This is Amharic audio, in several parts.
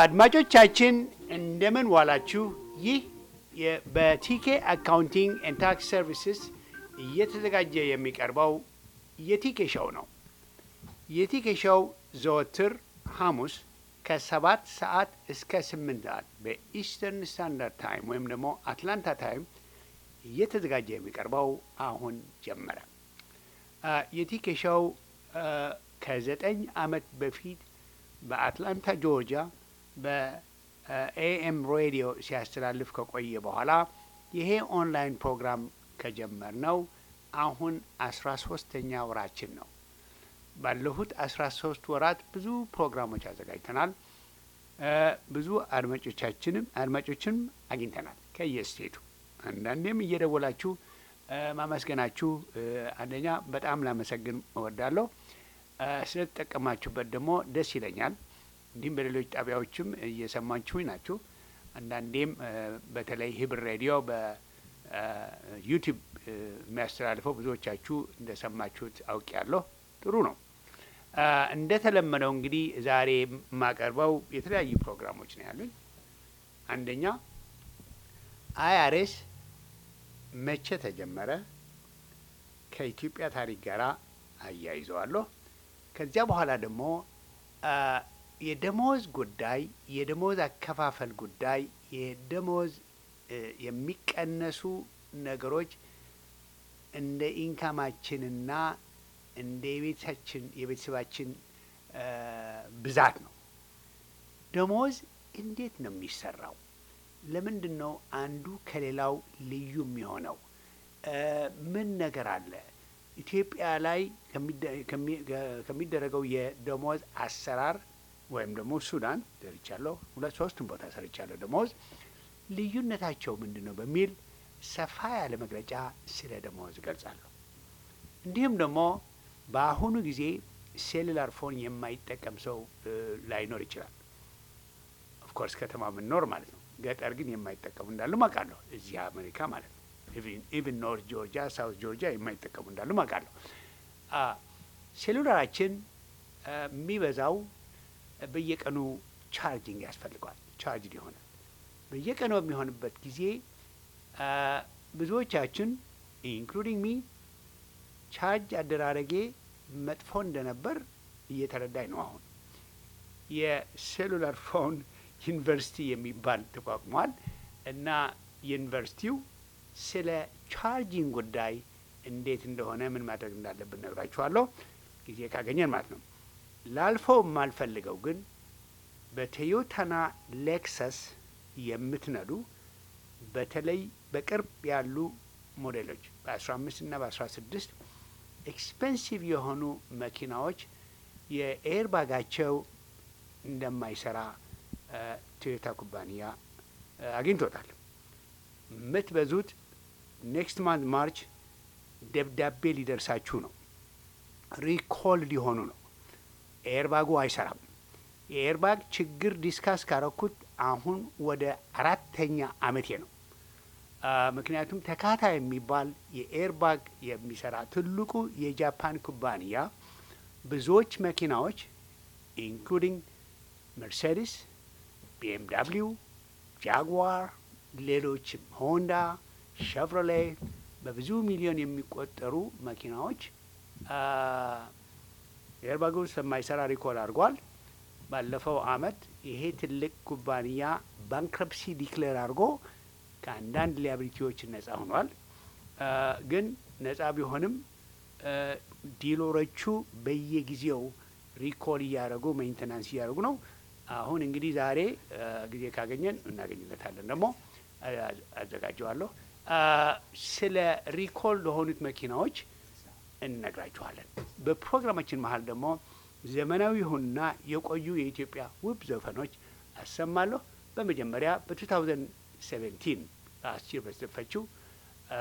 አድማጮቻችን እንደምን ዋላችሁ። ይህ የ- በቲኬ አካውንቲንግ ኤንድ ታክስ ሰርቪስስ እየተዘጋጀ የሚቀርበው የቲኬ ሾው ነው። የቲኬ ሾው ዘወትር ሐሙስ ከሰባት ሰዓት እስከ ስምንት ሰዓት በኢስተርን ስታንዳርድ ታይም ወይም ደግሞ አትላንታ ታይም እየተዘጋጀ የሚቀርበው አሁን ጀመረ። አ፣ የቲኬ ሾው አ፣ ከዘጠኝ ዓመት በፊት በአትላንታ ጆርጂያ በኤኤም ሬዲዮ ሲያስተላልፍ ከቆየ በኋላ ይሄ ኦንላይን ፕሮግራም ከጀመርነው አሁን አስራ ሶስተኛ ወራችን ነው። ባለፉት አስራ ሶስት ወራት ብዙ ፕሮግራሞች አዘጋጅተናል። እ ብዙ አድማጮቻችንም አድማጮችንም አግኝተናል ከየስቴቱ አንዳንዴም እየደወላችሁ እ ማመስገናችሁ እ አንደኛ በጣም ላመሰግን እወዳለሁ። እ ስለተጠቀማችሁበት ደግሞ ደስ ይለኛል። እንዲሁም በሌሎች ጣቢያዎችም እየሰማችሁኝ ናችሁ። አንዳንዴም እ በተለይ ህብር ሬዲዮ በዩቲዩብ የሚያስተላልፈው ብዙዎቻችሁ እንደሰማችሁት አውቄያለሁ። ጥሩ ነው። እ እንደተለመደው እንግዲህ ዛሬ የማቀርበው የተለያዩ ፕሮግራሞች ነው ያሉኝ። አንደኛ አይአርኤስ መቼ ተጀመረ? ከኢትዮጵያ ታሪክ ጋር አያይዘዋለሁ። ከዚያ በኋላ ደግሞ አ የደሞዝ ጉዳይ፣ የደሞዝ አከፋፈል ጉዳይ፣ የደሞዝ እ የሚቀነሱ ነገሮች እንደ ኢንካማችንና እንደ የቤታችን የቤተሰባችን እ ብዛት ነው። ደሞዝ እንዴት ነው የሚሰራው? ለምንድን ነው አንዱ ከሌላው ልዩ የሚሆነው? እ ምን ነገር አለ? ኢትዮጵያ ላይ ከሚደ- ከሚ- ከሚደረገው የደሞዝ አሰራር ወይም ደግሞ ሱዳን ሰርቻለሁ፣ ሁለት ሶስቱም ቦታ ሰርቻለሁ። ደሞዝ ልዩነታቸው ምንድን ነው በሚል ሰፋ ያለ መግለጫ ስለ ደሞዝ እገልጻለሁ። እንዲሁም ደግሞ በአሁኑ ጊዜ ሴሉላር ፎን የማይጠቀም ሰው እ ላይኖር ይችላል። ኦፍኮርስ ከተማ ምንኖር ማለት ነው። ገጠር ግን የማይጠቀሙ እንዳሉ አውቃለሁ። እዚህ አሜሪካ ማለት ነው። ኢቭን ኖርት ጆርጂያ፣ ሳውት ጆርጂያ የማይጠቀሙ እንዳሉ አውቃለሁ። አ ሴሉላራችን አ የሚበዛው በየቀኑ ቻርጅንግ ያስፈልገዋል። ቻርጅድ ይሆናል። በየቀኑ በሚሆንበት ጊዜ አ ብዙዎቻችን ኢንክሉዲንግ ሚ ቻርጅ አደራረጌ መጥፎ እንደነበር እየተረዳኝ ነው። አሁን የሴሉላር ፎን ዩኒቨርሲቲ የሚባል ተቋቁሟል እና ዩኒቨርሲቲው ስለ ቻርጂንግ ጉዳይ እንዴት እንደሆነ ምን ማድረግ እንዳለብን ነግራችኋለሁ ጊዜ ካገኘን ማለት ነው። ላልፈው የማልፈልገው ግን በቶዮታና ሌክሰስ የምትነዱ በተለይ በቅርብ ያሉ ሞዴሎች በ15 እና በ16 ኤክስፔንሲቭ የሆኑ መኪናዎች የኤርባጋቸው እንደማይሰራ እ ቶዮታ ኩባንያ እ አግኝቶታል። የምትበዙት ኔክስት ማንት ማርች ደብዳቤ ሊደርሳችሁ ነው። ሪኮል ሊሆኑ ነው። ኤርባጉ አይሰራም። የኤርባግ ችግር ዲስካስ ካረኩት አሁን ወደ አራተኛ አመቴ ነው። አ ምክንያቱም ተካታ የሚባል የኤርባግ የሚሰራ ትልቁ የጃፓን ኩባንያ ብዙዎች መኪናዎች ኢንክሉዲንግ መርሴዲስ፣ ቢኤምዳብሊው፣ ጃግዋር፣ ሌሎችም ሆንዳ፣ ሸቭሮሌ በብዙ ሚሊዮን የሚቆጠሩ መኪናዎች አ ኤርባጉ ስለማይሰራ ሪኮል አድርጓል። ባለፈው አመት ይሄ ትልቅ ኩባንያ ባንክረፕሲ ዲክሌር አድርጎ ከአንዳንድ ሊያብሊቲዎች ነጻ ሆኗል። አ ግን ነጻ ቢሆንም አ ዲሎሮቹ በየጊዜው ሪኮል እያደረጉ ሜንቴናንስ እያደረጉ ነው። አሁን እንግዲህ ዛሬ አ ጊዜ ካገኘን እናገኝለታለን ደግሞ አ- አዘጋጀዋለሁ። አ ስለ ሪኮል ለሆኑት መኪናዎች እንነግራችኋለን። በፕሮግራማችን መሀል ደግሞ ዘመናዊ ይሁንና የቆዩ የኢትዮጵያ ውብ ዘፈኖች አሰማለሁ። በመጀመሪያ በ2017 አስር በተዘፈችው አ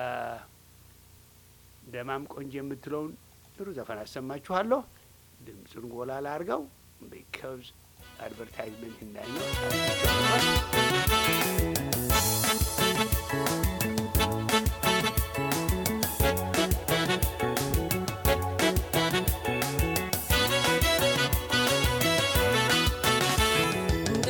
ደማም ቆንጆ የምትለውን ጥሩ ዘፈን አሰማችኋለሁ። ድምፁን ጎላ ላርገው ቢካዝ አድቨርታይዝመንት እንዳይኖር ደማም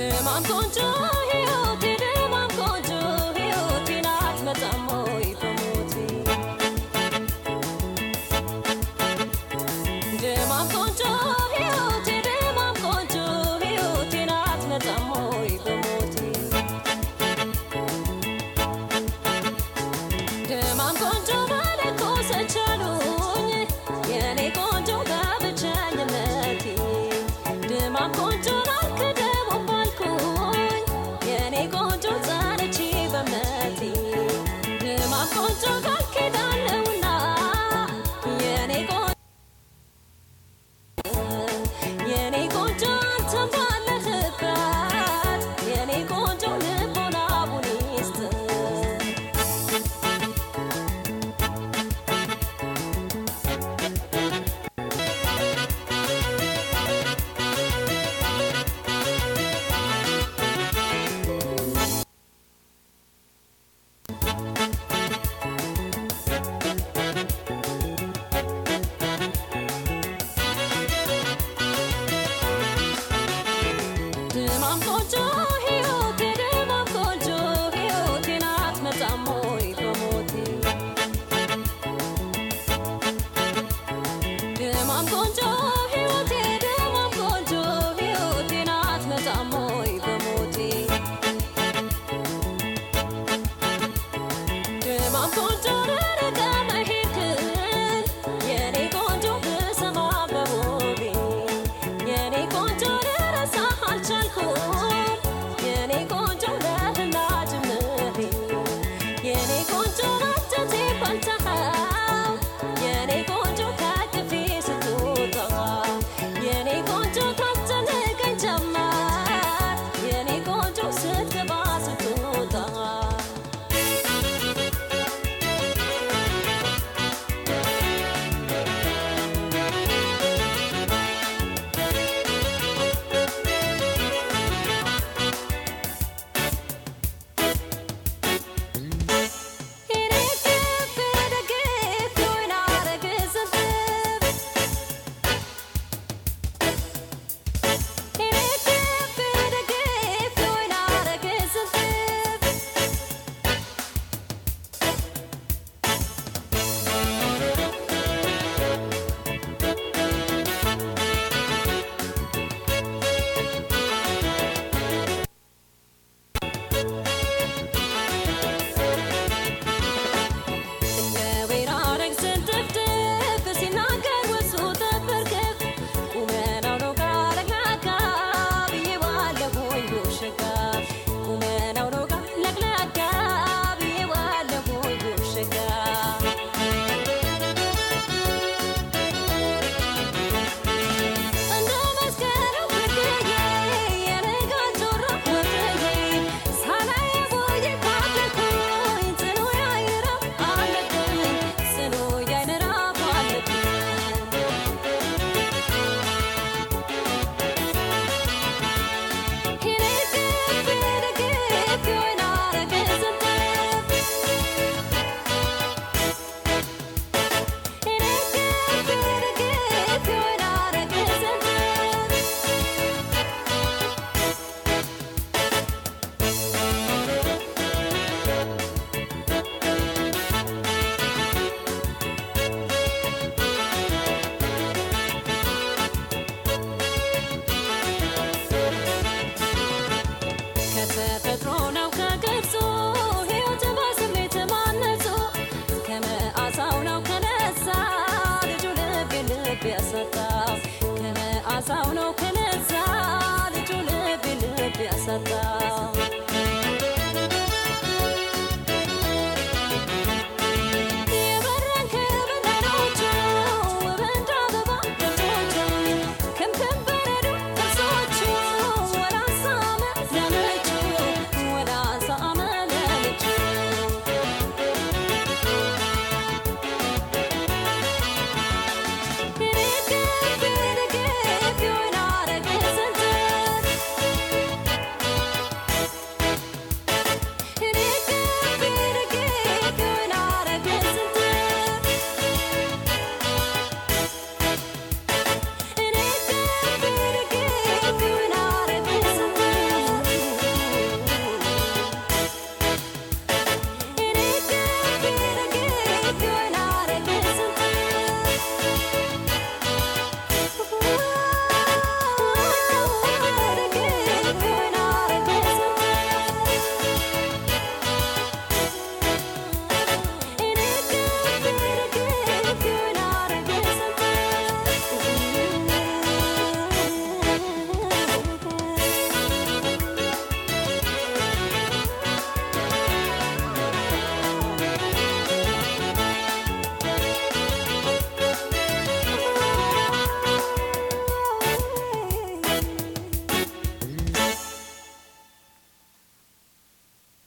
Thank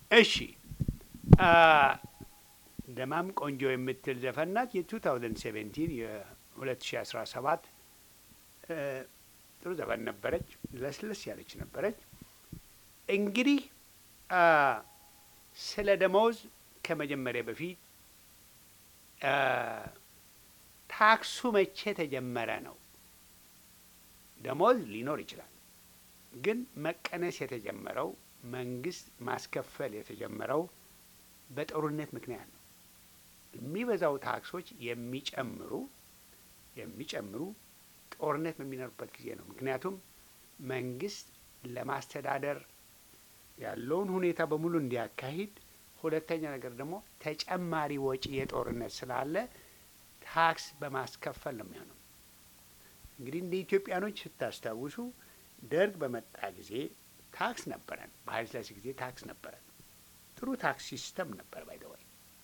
እሺ ደማም ቆንጆ የምትል ዘፈን ናት። የ2017 የ2017 ጥሩ ዘፈን ነበረች። ለስለስ ያለች ነበረች። እንግዲህ ስለ ደመወዝ ከመጀመሪያ በፊት ታክሱ መቼ ተጀመረ ነው። ደመወዝ ሊኖር ይችላል፣ ግን መቀነስ የተጀመረው መንግስት ማስከፈል የተጀመረው በጦርነት ምክንያት ነው። የሚበዛው ታክሶች የሚጨምሩ የሚጨምሩ ጦርነት በሚኖርበት ጊዜ ነው። ምክንያቱም መንግስት ለማስተዳደር ያለውን ሁኔታ በሙሉ እንዲያካሂድ፣ ሁለተኛ ነገር ደግሞ ተጨማሪ ወጪ የጦርነት ስላለ ታክስ በማስከፈል ነው የሚሆነው። እንግዲህ እንደ ኢትዮጵያኖች ስታስታውሱ ደርግ በመጣ ጊዜ ታክስ ነበረን። በኃይለ ሥላሴ ጊዜ ታክስ ነበረን። ጥሩ ታክስ ሲስተም ነበር ባይደዋይ።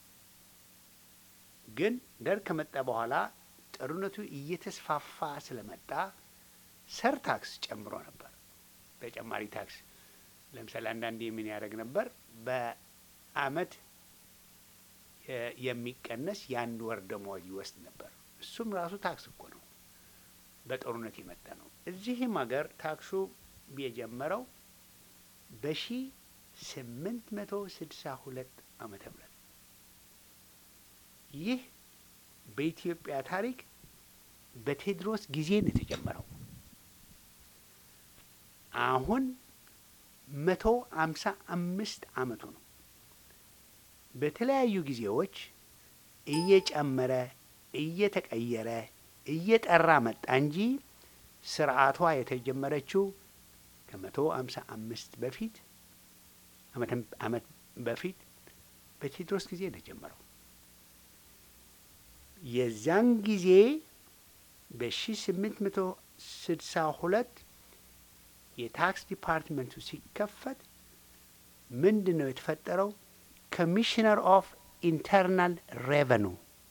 ግን ደርግ ከመጣ በኋላ ጦርነቱ እየተስፋፋ ስለመጣ ሰር ታክስ ጨምሮ ነበር። ተጨማሪ ታክስ ለምሳሌ አንዳንዴ ምን ያደርግ ነበር? በአመት የሚቀነስ የአንድ ወር ደመወዝ ይወስድ ነበር። እሱም ራሱ ታክስ እኮ ነው፣ በጦርነት የመጣ ነው። እዚህም ሀገር ታክሱ የጀመረው በሺ ስምንት መቶ ስድሳ ሁለት ዓመተ ምህረት ይህ በኢትዮጵያ ታሪክ በቴዎድሮስ ጊዜ ነው የተጀመረው። አሁን መቶ አምሳ አምስት አመቱ ነው። በተለያዩ ጊዜዎች እየጨመረ እየተቀየረ እየጠራ መጣ እንጂ ስርዓቷ የተጀመረችው ከመቶ አምሳ አምስት በፊት አመት በፊት በቴዎድሮስ ጊዜ ነው የጀመረው። የዚያን ጊዜ በሺ ስምንት መቶ ስድሳ ሁለት የታክስ ዲፓርትመንቱ ሲከፈት ምንድን ነው የተፈጠረው? ኮሚሽነር ኦፍ ኢንተርናል ሬቨኑ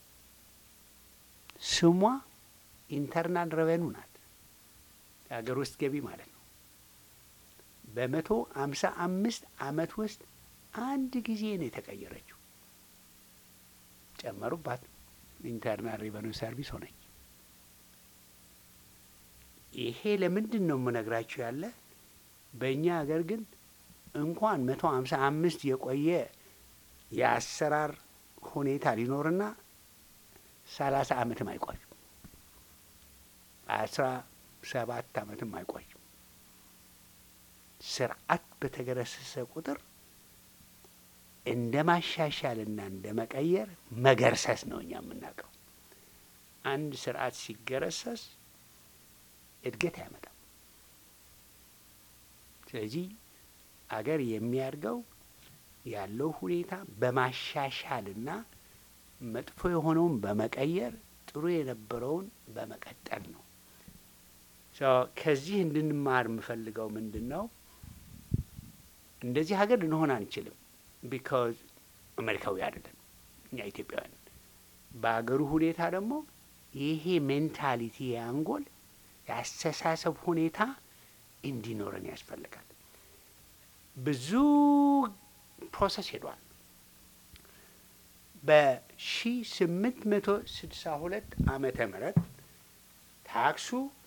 ስሟ ኢንተርናል ሬቨኑ ናት፣ የሀገር ውስጥ ገቢ ማለት ነው። በመቶ አምሳ አምስት አመት ውስጥ አንድ ጊዜ ነው የተቀየረችው። ጨመሩባት፣ ኢንተርናል ሬቨኑ ሰርቪስ ሆነች። ይሄ ለምንድን ነው የምነግራችሁ ያለ በእኛ ሀገር ግን እንኳን መቶ ሀምሳ አምስት የቆየ የአሰራር ሁኔታ ሊኖርና ሰላሳ አመትም አይቆይም። አስራ ሰባት አመትም አይቆይም። ስርዓት በተገረሰሰ ቁጥር እንደ ማሻሻልና እንደ መቀየር መገርሰስ ነው እኛ የምናውቀው። አንድ ስርዓት ሲገረሰስ እድገት አያመጣም። ስለዚህ አገር የሚያድገው ያለው ሁኔታ በማሻሻልና መጥፎ የሆነውን በመቀየር ጥሩ የነበረውን በመቀጠል ነው። ከዚህ እንድንማር የምፈልገው ምንድን ነው? እንደዚህ ሀገር ልንሆን አንችልም። ቢካዝ አሜሪካዊ አይደለን እኛ ኢትዮጵያውያን። በሀገሩ ሁኔታ ደግሞ ይሄ ሜንታሊቲ የአንጎል የአስተሳሰብ ሁኔታ እንዲኖረን ያስፈልጋል። ብዙ ፕሮሰስ ሄዷል። በሺ ስምንት መቶ ስድሳ ሁለት ዓመተ ምህረት ታክሱ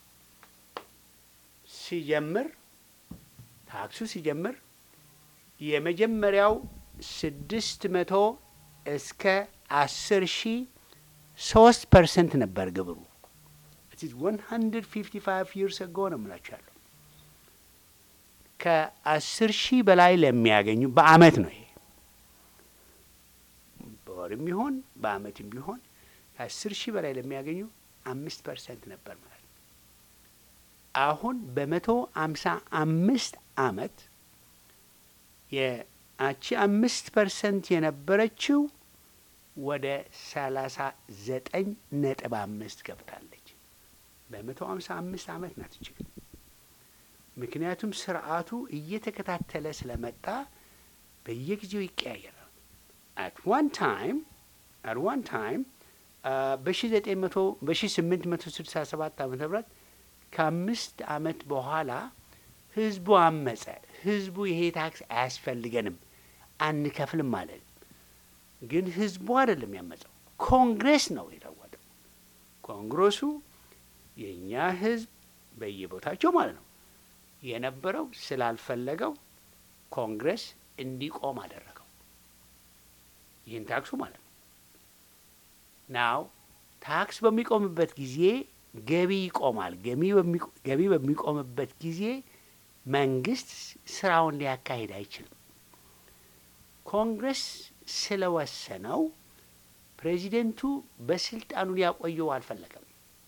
ሲጀምር ታክሱ ሲጀምር የመጀመሪያው ስድስት መቶ እስከ አስር ሺ ሶስት ፐርሰንት ነበር ግብሩ። ዋን ሀንድርድ ፊፍቲ ፋይቭ ይርስ አጎ ነው የምላችሁ ያለው ከአስር ሺህ በላይ ለሚያገኙ በአመት ነው ይሄ በወርም ቢሆን በአመትም ቢሆን ከአስር ሺህ በላይ ለሚያገኙ አምስት ፐርሰንት ነበር ማለት ነው። አሁን በመቶ አምሳ አምስት አመት የአቺ አምስት ፐርሰንት የነበረችው ወደ ሰላሳ ዘጠኝ ነጥብ አምስት ገብታለች። በመቶ አምሳ አምስት አመት ናት እችግል ምክንያቱም ስርዓቱ እየተከታተለ ስለመጣ በየጊዜው ይቀያየራል። አት ዋን ታይም አት ዋን ታይም በሺ ዘጠኝ መቶ በሺ ስምንት መቶ ስልሳ ሰባት ዓመተ ምህረት ከአምስት አመት በኋላ ህዝቡ አመጸ። ህዝቡ ይሄ ታክስ አያስፈልገንም፣ አንከፍልም ማለት ግን ህዝቡ አይደለም ያመፀው፣ ኮንግሬስ ነው የለወጠው። ኮንግረሱ የእኛ ህዝብ በየቦታቸው ማለት ነው የነበረው ስላልፈለገው ኮንግረስ እንዲቆም አደረገው። ይህን ታክሱ ማለት ነው። ናው ታክስ በሚቆምበት ጊዜ ገቢ ይቆማል። ገቢ በሚቆምበት ጊዜ መንግስት ስራውን ሊያካሂድ አይችልም። ኮንግረስ ስለወሰነው ፕሬዚደንቱ በስልጣኑ ሊያቆየው አልፈለገም።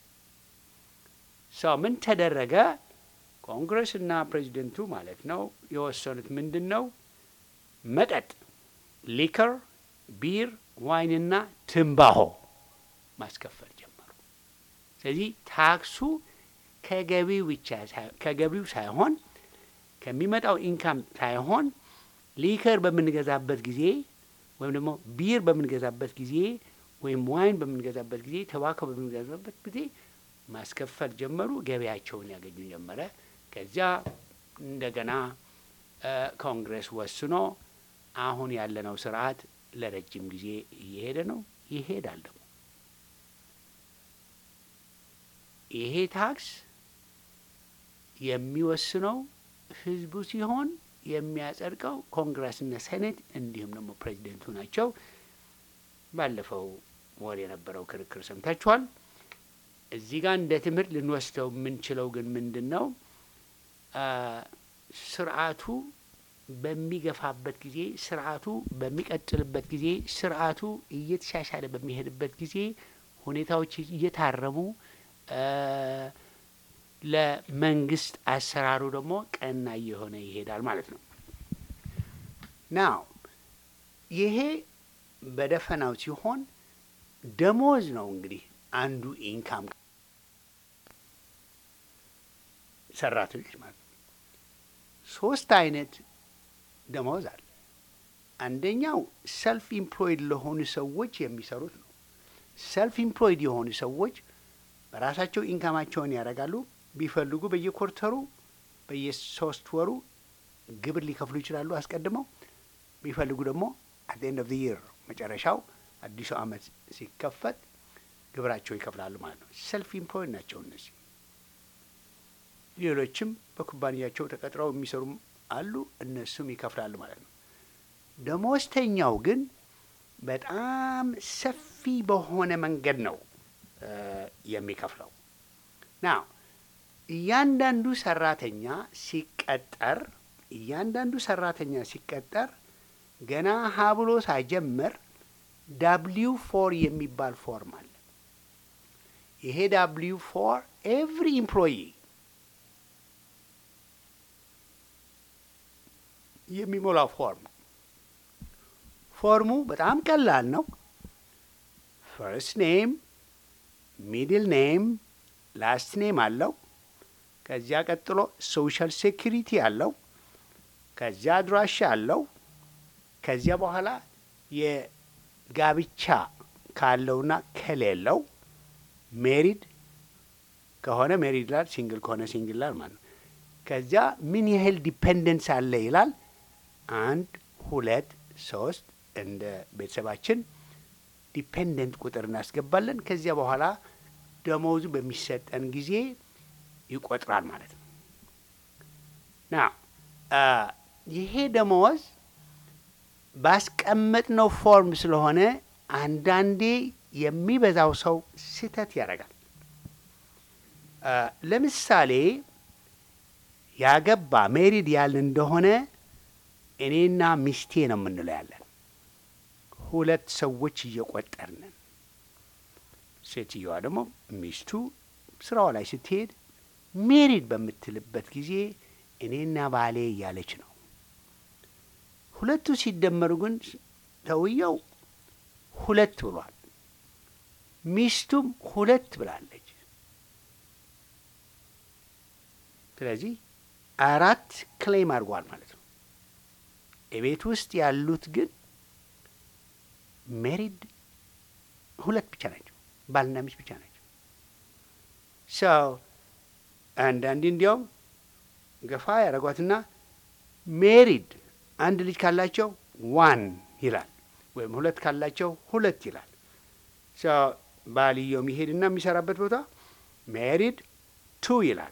ሰው ምን ተደረገ? ኮንግረስ እና ፕሬዚደንቱ ማለት ነው የወሰኑት ምንድን ነው? መጠጥ፣ ሊከር፣ ቢር፣ ዋይንና ትንባሆ ማስከፈል ጀመሩ። ስለዚህ ታክሱ ከገቢው ብቻ ከገቢው ሳይሆን ከሚመጣው ኢንካም ሳይሆን ሊከር በምንገዛበት ጊዜ ወይም ደግሞ ቢር በምንገዛበት ጊዜ ወይም ዋይን በምንገዛበት ጊዜ ተባኮ በምንገዛበት ጊዜ ማስከፈል ጀመሩ። ገበያቸውን ያገኙ ጀመረ። ከዚያ እንደገና ኮንግረስ ወስኖ አሁን ያለነው ስርዓት ለረጅም ጊዜ እየሄደ ነው፣ ይሄዳል ደግሞ ይሄ ታክስ የሚወስነው ህዝቡ ሲሆን የሚያጸድቀው ኮንግረስና ሴኔት እንዲሁም ደግሞ ፕሬዚደንቱ ናቸው። ባለፈው ወር የነበረው ክርክር ሰምታችኋል። እዚህ ጋር እንደ ትምህርት ልንወስደው የምንችለው ግን ምንድን ነው? ስርዓቱ በሚገፋበት ጊዜ፣ ስርዓቱ በሚቀጥልበት ጊዜ፣ ስርዓቱ እየተሻሻለ በሚሄድበት ጊዜ ሁኔታዎች እየታረሙ ለመንግስት አሰራሩ ደግሞ ቀና እየሆነ ይሄዳል ማለት ነው። ናው ይሄ በደፈናው ሲሆን ደሞዝ ነው እንግዲህ አንዱ ኢንካም ሰራተኞች ማለት ነው። ሶስት አይነት ደሞዝ አለ። አንደኛው ሰልፍ ኢምፕሎይድ ለሆኑ ሰዎች የሚሰሩት ነው። ሰልፍ ኢምፕሎይድ የሆኑ ሰዎች በራሳቸው ኢንካማቸውን ያደርጋሉ። ቢፈልጉ በየኮርተሩ በየሶስት ወሩ ግብር ሊከፍሉ ይችላሉ አስቀድመው። ቢፈልጉ ደግሞ አት ኤንድ ኦፍ ይር መጨረሻው አዲሱ ዓመት ሲከፈት ግብራቸው ይከፍላሉ ማለት ነው። ሰልፍ ኢምፕሎይድ ናቸው እነዚህ። ሌሎችም በኩባንያቸው ተቀጥረው የሚሰሩም አሉ፣ እነሱም ይከፍላሉ ማለት ነው። ደሞዝተኛው ግን በጣም ሰፊ በሆነ መንገድ ነው የሚከፍለው ና እያንዳንዱ ሰራተኛ ሲቀጠር እያንዳንዱ ሰራተኛ ሲቀጠር ገና ሀብሎ ሳይጀምር ዳብሊው ፎር የሚባል ፎርም አለ። ይሄ ዳብሊው ፎር ኤቭሪ ኢምፕሎይ የሚሞላው ፎርም ፎርሙ በጣም ቀላል ነው። ፈርስት ኔም ሚድል ኔም ላስት ኔም አለው። ከዚያ ቀጥሎ ሶሻል ሴኪሪቲ አለው። ከዚያ አድራሻ አለው። ከዚያ በኋላ የጋብቻ ካለውና ከሌለው ሜሪድ ከሆነ ሜሪድ ይላል፣ ሲንግል ከሆነ ሲንግል ይላል ማለት ነው። ከዚያ ምን ያህል ዲፔንደንስ አለ ይላል። አንድ ሁለት ሶስት እንደ ቤተሰባችን ዲፔንደንት ቁጥር እናስገባለን። ከዚያ በኋላ ደሞዙ በሚሰጠን ጊዜ ይቆጥራል ማለት ነው። ና ይሄ ደመወዝ ባስቀመጥነው ፎርም ስለሆነ አንዳንዴ የሚበዛው ሰው ስህተት ያደርጋል። ለምሳሌ ያገባ ሜሪድ ያልን እንደሆነ እኔና ሚስቴ ነው የምንለው ያለን ሁለት ሰዎች እየቆጠርንን ሴትየዋ ደግሞ ሚስቱ ስራዋ ላይ ስትሄድ ሜሪድ በምትልበት ጊዜ እኔና ባሌ እያለች ነው። ሁለቱ ሲደመሩ ግን ሰውየው ሁለት ብሏል፣ ሚስቱም ሁለት ብላለች። ስለዚህ አራት ክሌም አድርጓል ማለት ነው። የቤት ውስጥ ያሉት ግን ሜሪድ ሁለት ብቻ ናቸው፣ ባልና ሚስት ብቻ ናቸው። ሰው አንዳንዴ እንዲያውም ገፋ ያደረጓትና ሜሪድ አንድ ልጅ ካላቸው ዋን ይላል፣ ወይም ሁለት ካላቸው ሁለት ይላል። ባልየው የሚሄድና የሚሰራበት ቦታ ሜሪድ ቱ ይላል።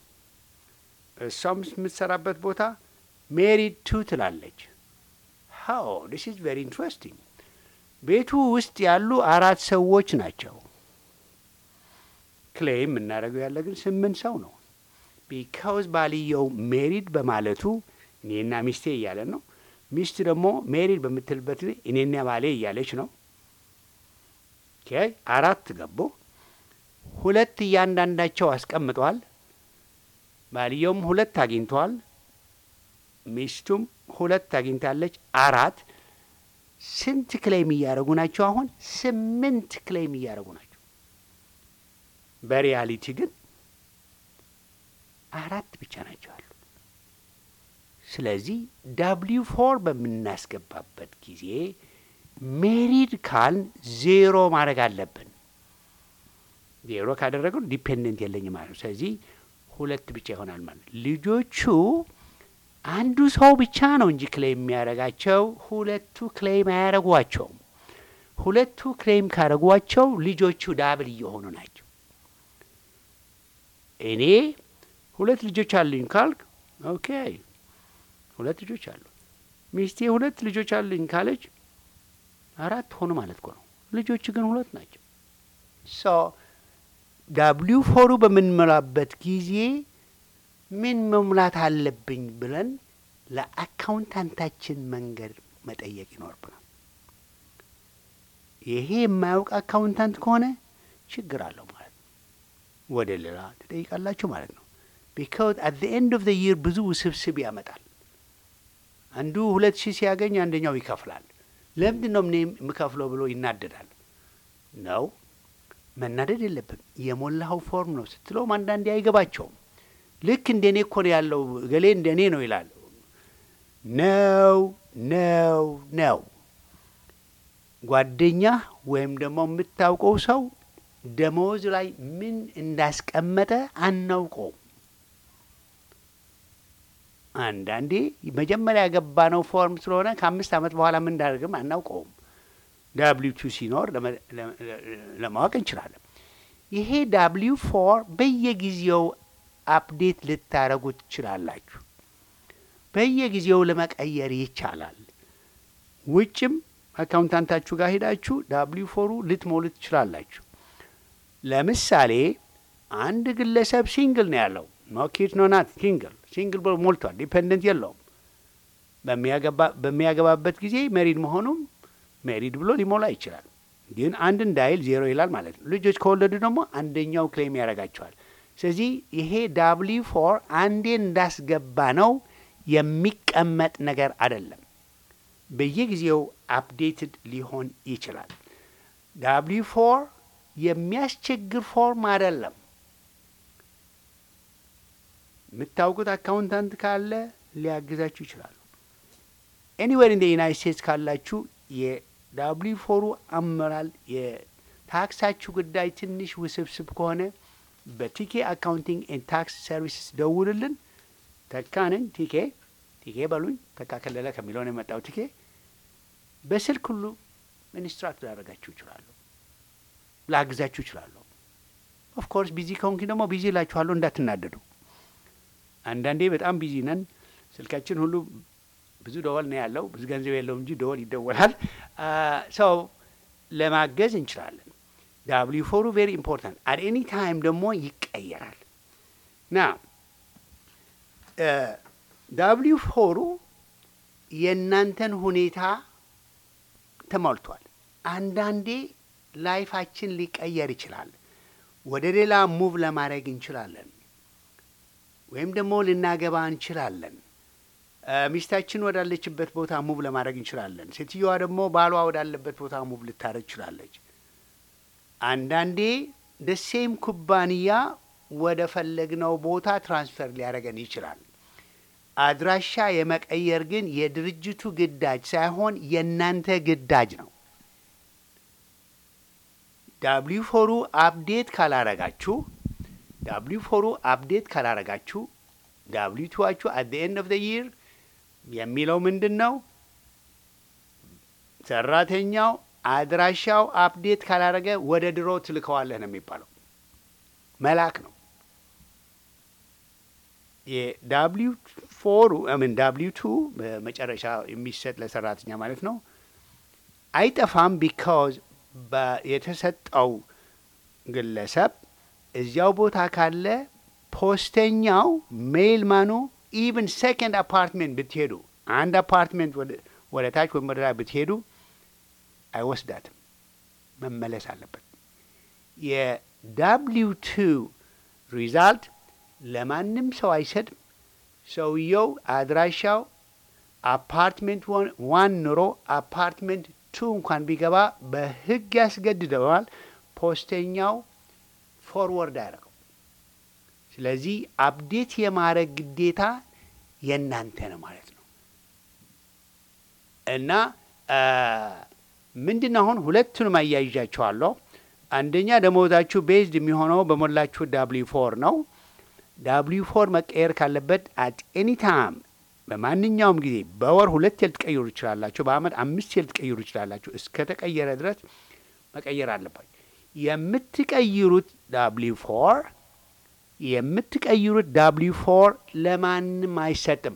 እሷም የምትሰራበት ቦታ ሜሪድ ቱ ትላለች። ሃው ዲስ ኢዝ ቬሪ ኢንትረስቲንግ። ቤቱ ውስጥ ያሉ አራት ሰዎች ናቸው። ክሌም የምናደርገው ያለ ግን ስምንት ሰው ነው። ቢካውዝ ባልየው ሜሪድ በማለቱ እኔና ሚስቴ እያለ ነው። ሚስት ደግሞ ሜሪድ በምትልበት ጊዜ እኔና ባሌ እያለች ነው። አራት ገቡ። ሁለት እያንዳንዳቸው አስቀምጠዋል። ባልየውም ሁለት አግኝተዋል። ሚስቱም ሁለት አግኝታለች። አራት ስንት ክሌም እያደረጉ ናቸው? አሁን ስምንት ክሌም እያደረጉ ናቸው። በሪያሊቲ ግን አራት ብቻ ናቸው ያሉት። ስለዚህ ዳብሊው ፎር በምናስገባበት ጊዜ ሜሪድ ካልን ዜሮ ማድረግ አለብን። ዜሮ ካደረገው ዲፔንደንት የለኝም ማለት ነው። ስለዚህ ሁለት ብቻ ይሆናል ማለት ነው። ልጆቹ አንዱ ሰው ብቻ ነው እንጂ ክሌም የሚያደርጋቸው ሁለቱ ክሌም አያደርጓቸውም። ሁለቱ ክሌም ካደረጓቸው ልጆቹ ዳብል እየሆኑ ናቸው። እኔ ሁለት ልጆች አሉኝ ካልክ ኦኬ፣ ሁለት ልጆች አሉ። ሚስቴ ሁለት ልጆች አሉኝ ካለች አራት ሆኑ ማለት እኮ ነው። ልጆች ግን ሁለት ናቸው። ሶ ዳብሊው ፎሩ በምንሞላበት ጊዜ ምን መሙላት አለብኝ ብለን ለአካውንታንታችን መንገድ መጠየቅ ይኖርብናል። ይሄ የማያውቅ አካውንታንት ከሆነ ችግር አለው ማለት ነው። ወደ ሌላ ትጠይቃላችሁ ማለት ነው። ቢካውዝ አት ዘ ኤንድ ኦፍ ዘ ይር ብዙ ውስብስብ ያመጣል። አንዱ ሁለት ሺህ ሲያገኝ አንደኛው ይከፍላል። ለምንድን ነው እኔ የምከፍለው ብሎ ይናደዳል። ነው መናደድ የለብም። የሞላኸው ፎርም ነው ስትለውም አንዳንዴ አይገባቸውም። ልክ እንደ እኔ እኮ ነው ያለው ገሌ እንደ እኔ ነው ይላል። ነው ነው ነው ጓደኛ ወይም ደግሞ የምታውቀው ሰው ደመወዝ ላይ ምን እንዳስቀመጠ አናውቀውም። አንዳንዴ መጀመሪያ ያገባነው ፎርም ስለሆነ ከአምስት ዓመት በኋላ ምን እንዳደርግም አናውቀውም። ዳብሊው ቱ ሲኖር ለማወቅ እንችላለን። ይሄ ዳብሊው ፎር በየጊዜው አፕዴት ልታደረጉ ትችላላችሁ። በየጊዜው ለመቀየር ይቻላል። ውጭም አካውንታንታችሁ ጋር ሄዳችሁ ዳብሊው ፎሩ ልትሞሉ ትችላላችሁ። ለምሳሌ አንድ ግለሰብ ሲንግል ነው ያለው ኖ ኪድ ኖ ናት ሲንግል ሲንግል ብሎ ሞልቷል። ዲፔንደንት የለውም። በሚያገባበት ጊዜ ሜሪድ መሆኑም ሜሪድ ብሎ ሊሞላ ይችላል። ግን አንድ እንዳይል ዜሮ ይላል ማለት ነው። ልጆች ከወለዱ ደግሞ አንደኛው ክሌም ያደርጋቸዋል። ስለዚህ ይሄ ዳብሊ ፎር አንዴ እንዳስገባ ነው የሚቀመጥ ነገር አይደለም። በየጊዜው አፕዴትድ ሊሆን ይችላል። ዳብሊ ፎር የሚያስቸግር ፎርም አይደለም። የምታውቁት አካውንታንት ካለ ሊያግዛችሁ ይችላሉ። ኤኒዌር ኢን ዩናይት ስቴትስ ካላችሁ የዳብሊ ፎሩ አመራል የታክሳችሁ ጉዳይ ትንሽ ውስብስብ ከሆነ በቲኬ አካውንቲንግ ኤንድ ታክስ ሰርቪስስ ደውልልን። ተካንን ቲኬ ቲኬ በሉኝ። ተካ ከለለ ከሚለው ነው የመጣው ቲኬ። በስልክ ሁሉ ኢንስትራክት ላደርጋችሁ ይችላሉ፣ ላግዛችሁ ይችላሉ። ኦፍኮርስ ቢዚ ከሆንኪ ደግሞ ቢዚ እላችኋለሁ፣ እንዳትናደዱ። አንዳንዴ በጣም ቢዚ ነን። ስልካችን ሁሉ ብዙ ደወል ነው ያለው። ብዙ ገንዘብ የለውም እንጂ ደወል ይደወላል። ሰው ለማገዝ እንችላለን። ዳብሊ ፎሩ ቬሪ ኢምፖርታንት አት ኤኒ ታይም ደግሞ ይቀየራል ና ዳብሊ ፎሩ የእናንተን ሁኔታ ተሞልቷል። አንዳንዴ ላይፋችን ሊቀየር ይችላል። ወደ ሌላ ሙቭ ለማድረግ እንችላለን፣ ወይም ደግሞ ልናገባ እንችላለን። ሚስታችን ወዳለችበት ቦታ ሙቭ ለማድረግ እንችላለን። ሴትዮዋ ደግሞ ባሏ ወዳለበት ቦታ ሙቭ ልታደረግ ትችላለች። አንዳንዴ ደሴም ኩባንያ ወደ ፈለግነው ቦታ ትራንስፈር ሊያደርገን ይችላል። አድራሻ የመቀየር ግን የድርጅቱ ግዳጅ ሳይሆን የእናንተ ግዳጅ ነው። ዳብሊው ፎሩ አፕዴት ካላረጋችሁ ዳብሊው ፎሩ አፕዴት ካላረጋችሁ ዳብሊው ቱዋችሁ አት ኤንድ ኦፍ ዘ ይር የሚለው ምንድን ነው? ሰራተኛው አድራሻው አፕዴት ካላደረገ ወደ ድሮ ትልከዋለህ ነው የሚባለው። መላክ ነው። የዳብሊው ፎሩ ምን ዳብሊው ቱ በመጨረሻ የሚሰጥ ለሰራተኛ ማለት ነው አይጠፋም። ቢካዝ የተሰጠው ግለሰብ እዚያው ቦታ ካለ ፖስተኛው ሜል ማኑ ኢቭን ሴኮንድ አፓርትሜንት ብትሄዱ አንድ አፓርትሜንት ወደ ታች ወይም ወደ ላይ ብትሄዱ አይወስዳትም፣ መመለስ አለበት። የዳብሊው ቱ ሪዛልት ለማንም ሰው አይሰጥም። ሰውየው አድራሻው አፓርትሜንት ዋን ኑሮ አፓርትሜንት ቱ እንኳን ቢገባ በሕግ ያስገድደዋል። ፖስተኛው ፎርወርድ አያደርገው። ስለዚህ አፕዴት የማድረግ ግዴታ የእናንተ ነው ማለት ነው እና ምንድን ነው አሁን ሁለቱንም አያይዣቸዋለሁ። አንደኛ ደሞዛችሁ ቤዝድ የሚሆነው በሞላችሁ ዳብሊ ፎር ነው። ዳብሊ ፎር መቀየር ካለበት አት ኤኒ ታይም በማንኛውም ጊዜ በወር ሁለት ልትቀይሩ ይችላላችሁ። በአመት አምስት ልትቀይሩ ይችላላችሁ። እስከ ተቀየረ ድረስ መቀየር አለባችሁ። የምትቀይሩት ዳብሊ ፎር የምትቀይሩት ዳብሊ ፎር ለማንም አይሰጥም፣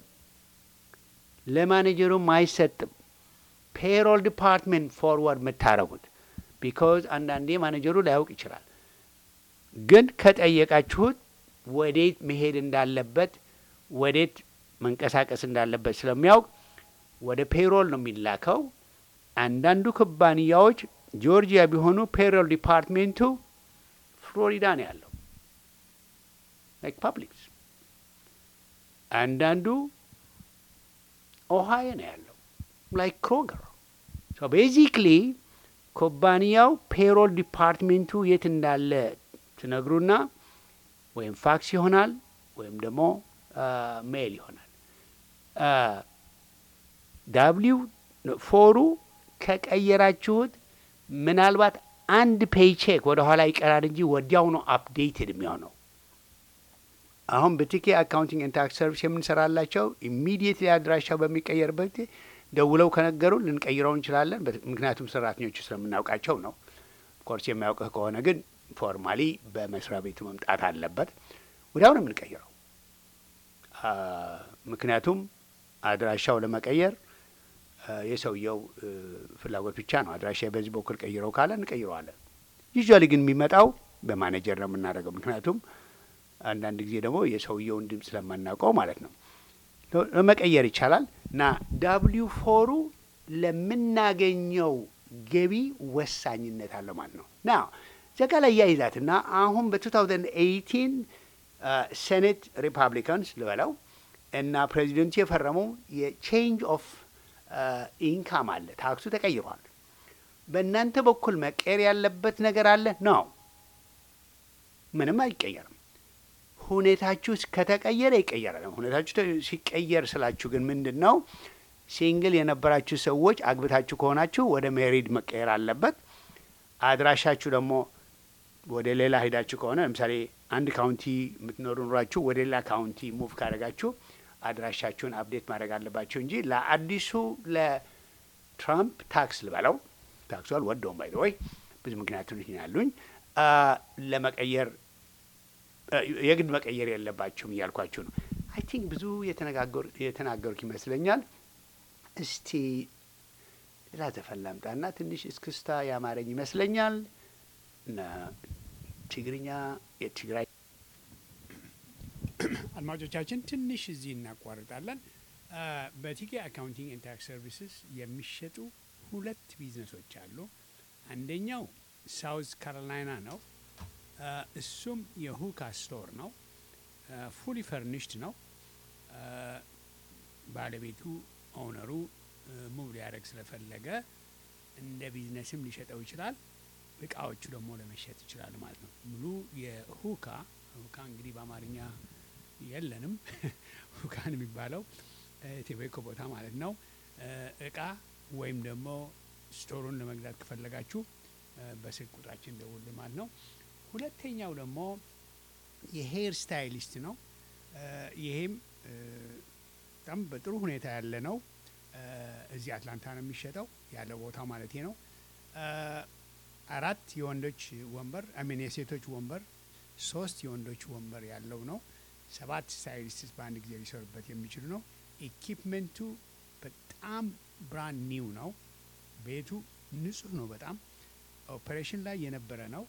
ለማኔጀሩም አይሰጥም። ፔሮል ዲፓርትሜንት ፎርወርድ የምታደረጉት ቢካዝ አንዳንዴ ማኔጀሩ ላያውቅ ይችላል። ግን ከጠየቃችሁት ወዴት መሄድ እንዳለበት ወዴት መንቀሳቀስ እንዳለበት ስለሚያውቅ ወደ ፔሮል ነው የሚላከው። አንዳንዱ ኩባንያዎች ጆርጂያ ቢሆኑ ፔሮል ዲፓርትሜንቱ ፍሎሪዳ ነው ያለው ላይክ ፐብሊክስ። አንዳንዱ ኦሃዮ ነው ያለው ላይክ ክሮገር። ሶ ቤዚክሊ ኩባንያው ፔሮል ዲፓርትሜንቱ የት እንዳለ ትነግሩና ወይም ፋክስ ይሆናል ወይም ደግሞ ሜል ይሆናል። ዳብሊው ፎሩ ከቀየራችሁት ምናልባት አንድ ፔይቼክ ወደ ኋላ ይቀራል እንጂ ወዲያው ነው አፕዴትድ የሚሆነው። አሁን በቲኬ አካውንቲንግ ኤንድ ታክስ ሰርቪስ የምንሰራላቸው ኢሚዲየትሊ አድራሻው በሚቀየርበት ደውለው ከነገሩ ልንቀይረው እንችላለን። ምክንያቱም ሰራተኞቹ ስለምናውቃቸው ነው። ኮርስ የሚያውቅህ ከሆነ ግን ፎርማሊ በመስሪያ ቤቱ መምጣት አለበት። ወዲያው ነው የምንቀይረው። ምክንያቱም አድራሻው ለመቀየር የሰውየው ፍላጎት ብቻ ነው። አድራሻ በዚህ በኩል ቀይረው ካለ እንቀይረዋለን። ዩዥዋሊ ግን የሚመጣው በማኔጀር ነው የምናደርገው። ምክንያቱም አንዳንድ ጊዜ ደግሞ የሰውየውን ድምፅ ስለማናውቀው ማለት ነው። ለመቀየር ይቻላል እና ዳብሊው ፎሩ ለምናገኘው ገቢ ወሳኝነት አለው ማለት ነው። ና ዘጋ ላይ ያይዛት እና አሁን በ2018 ሴኔት ሪፐብሊካንስ ልበለው እና ፕሬዚደንቱ የፈረመው የቼንጅ ኦፍ ኢንካም አለ። ታክሱ ተቀይሯል። በእናንተ በኩል መቀየር ያለበት ነገር አለ ነው? ምንም አይቀየርም። ሁኔታችሁ ከተቀየረ ይቀየራል። ሁኔታችሁ ሲቀየር ስላችሁ ግን ምንድን ነው? ሲንግል የነበራችሁ ሰዎች አግብታችሁ ከሆናችሁ ወደ ሜሪድ መቀየር አለበት። አድራሻችሁ ደግሞ ወደ ሌላ ሄዳችሁ ከሆነ ለምሳሌ አንድ ካውንቲ የምትኖሩ ኑራችሁ ወደ ሌላ ካውንቲ ሙቭ ካደረጋችሁ አድራሻችሁን አፕዴት ማድረግ አለባችሁ እንጂ ለአዲሱ ለትራምፕ ታክስ ልበለው ታክሱ አልወደውም ባይ ወይ ብዙ ምክንያቶች ያሉኝ ለመቀየር የግድ መቀየር የለባችሁም እያልኳችሁ ነው። አይ ቲንክ ብዙ የተናገሩት ይመስለኛል። እስቲ ሌላ ዘፈን ላምጣና ትንሽ እስክስታ ያማረኝ ይመስለኛል። ትግርኛ የትግራይ አድማጮቻችን ትንሽ እዚህ እናቋርጣለን። በቲኬ አካውንቲንግ ኤንድ ታክስ ሰርቪስስ የሚሸጡ ሁለት ቢዝነሶች አሉ። አንደኛው ሳውዝ ካሮላይና ነው። እሱም የሁካ ስቶር ነው። ፉሊ ፈርኒሽድ ነው። ባለቤቱ ኦውነሩ ሙቭ ሊያደርግ ስለፈለገ እንደ ቢዝነስም ሊሸጠው ይችላል። እቃዎቹ ደግሞ ለመሸጥ ይችላል ማለት ነው። ሙሉ የሁካ ሁካ እንግዲህ በአማርኛ የለንም። ሁካን የሚባለው ቴቤኮ ቦታ ማለት ነው። እቃ ወይም ደግሞ ስቶሩን ለመግዛት ከፈለጋችሁ በስልክ ቁጥራችን ደውል ማለት ነው። ሁለተኛው ደግሞ የሄር ስታይሊስት ነው። ይሄም በጣም በጥሩ ሁኔታ ያለ ነው። እዚህ አትላንታ ነው የሚሸጠው ያለው ቦታ ማለት ነው። አራት የወንዶች ወንበር አሚን የሴቶች ወንበር፣ ሶስት የወንዶች ወንበር ያለው ነው። ሰባት ስታይሊስት በአንድ ጊዜ ሊሰሩበት የሚችሉ ነው። ኢኪፕመንቱ በጣም ብራንድ ኒው ነው። ቤቱ ንጹህ ነው። በጣም ኦፕሬሽን ላይ የነበረ ነው።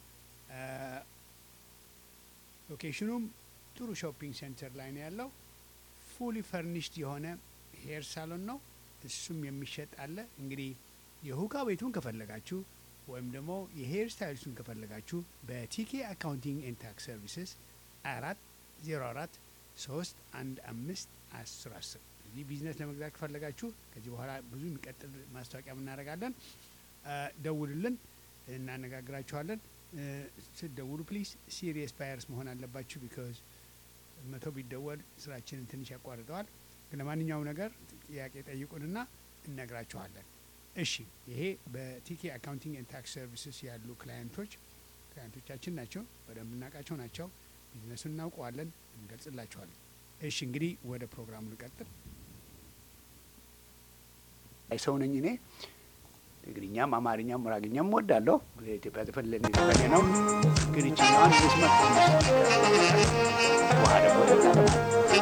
ሎኬሽኑም ጥሩ ሾፒንግ ሴንተር ላይ ነው ያለው። ፉሊ ፈርኒሽድ የሆነ ሄር ሳሎን ነው። እሱም የሚሸጥ አለ። እንግዲህ የሁካ ቤቱን ከፈለጋችሁ ወይም ደግሞ የሄር ስታይልሱን ከፈለጋችሁ በቲኬ አካውንቲንግ ኤንድ ታክስ ሰርቪስስ አራት ዜሮ አራት ሶስት አንድ አምስት አስር አስር እዚህ ቢዝነስ ለመግዛት ከፈለጋችሁ ከዚህ በኋላ ብዙ የሚቀጥል ማስታወቂያ እናደርጋለን። ደውሉልን፣ እናነጋግራችኋለን። ስትደውሉ ፕሊዝ ሲሪየስ ባየርስ መሆን አለባችሁ። ቢካዝ መቶ ቢደወል ስራችንን ትንሽ ያቋርጠዋል። ግን ለማንኛውም ነገር ጥያቄ ጠይቁንና እነግራችኋለን። እሺ፣ ይሄ በቲኬ አካውንቲንግ ኤንድ ታክስ ሰርቪስስ ያሉ ክላየንቶች ክላየንቶቻችን ናቸው። በደንብ እናውቃቸው ናቸው። ቢዝነሱን እናውቀዋለን፣ እንገልጽላችኋለን። እሺ፣ እንግዲህ ወደ ፕሮግራሙ ልቀጥል። ሰው ነኝ እኔ ትግርኛም አማርኛም ሙራግኛም ወዳለሁ። ኢትዮጵያ ተፈለኒ ነው ግን ይችኛዋን ስመት ውሃ ደግሞ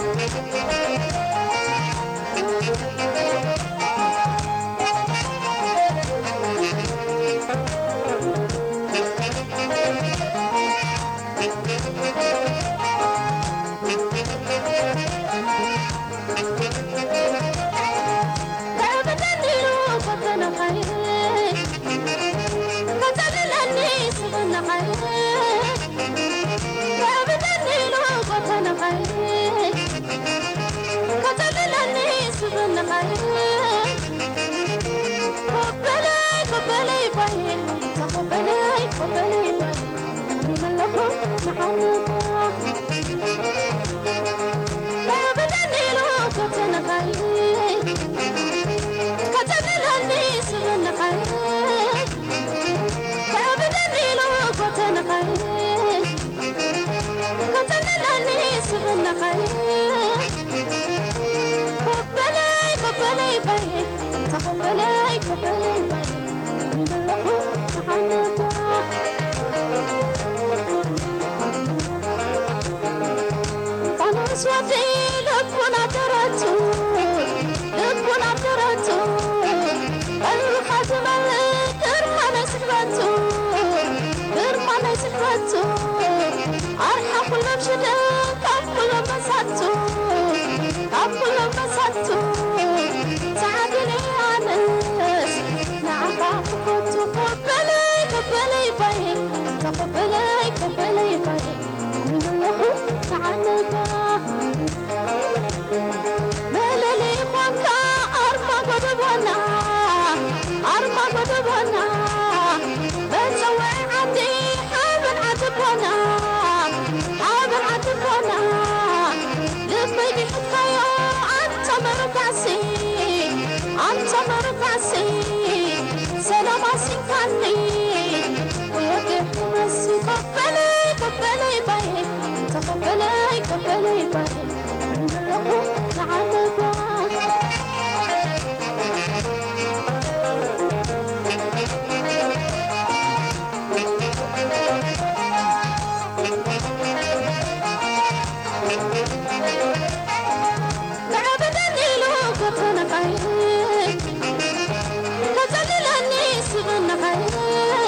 Kazalilani sivana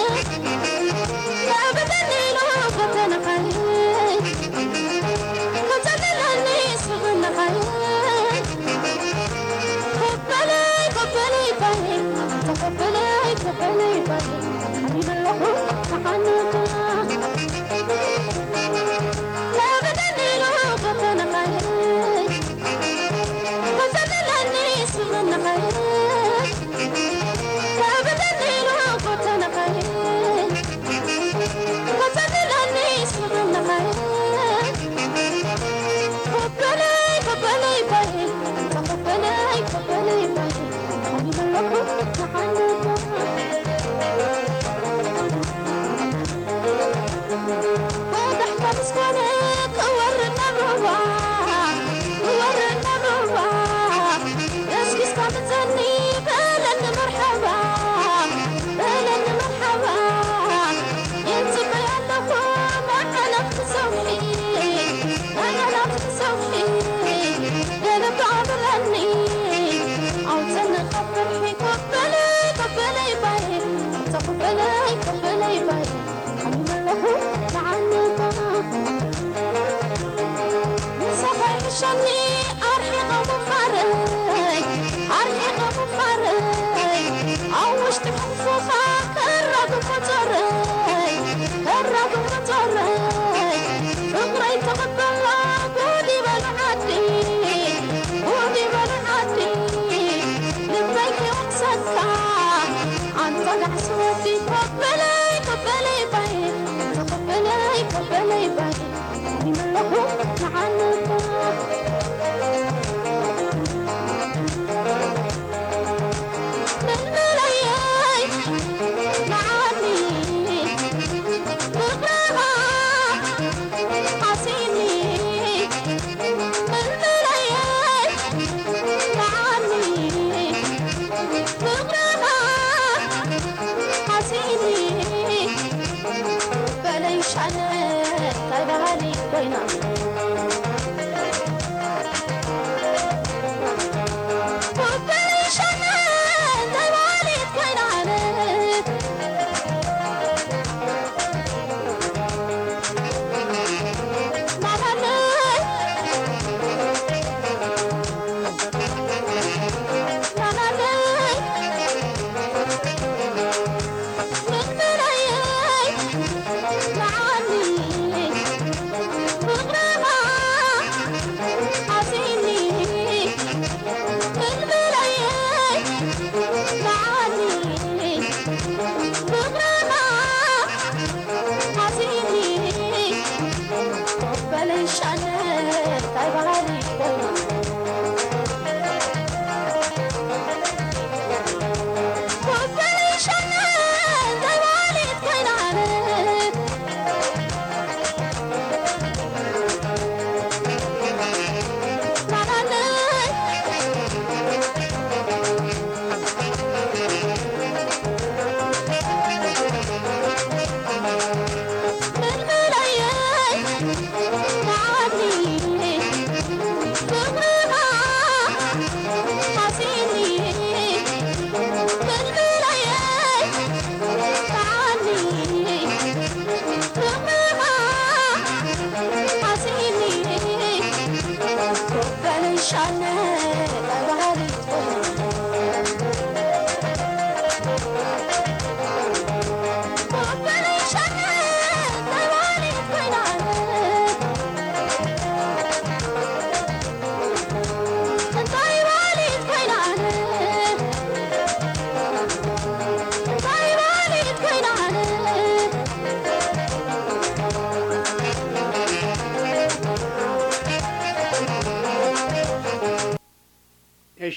እሺ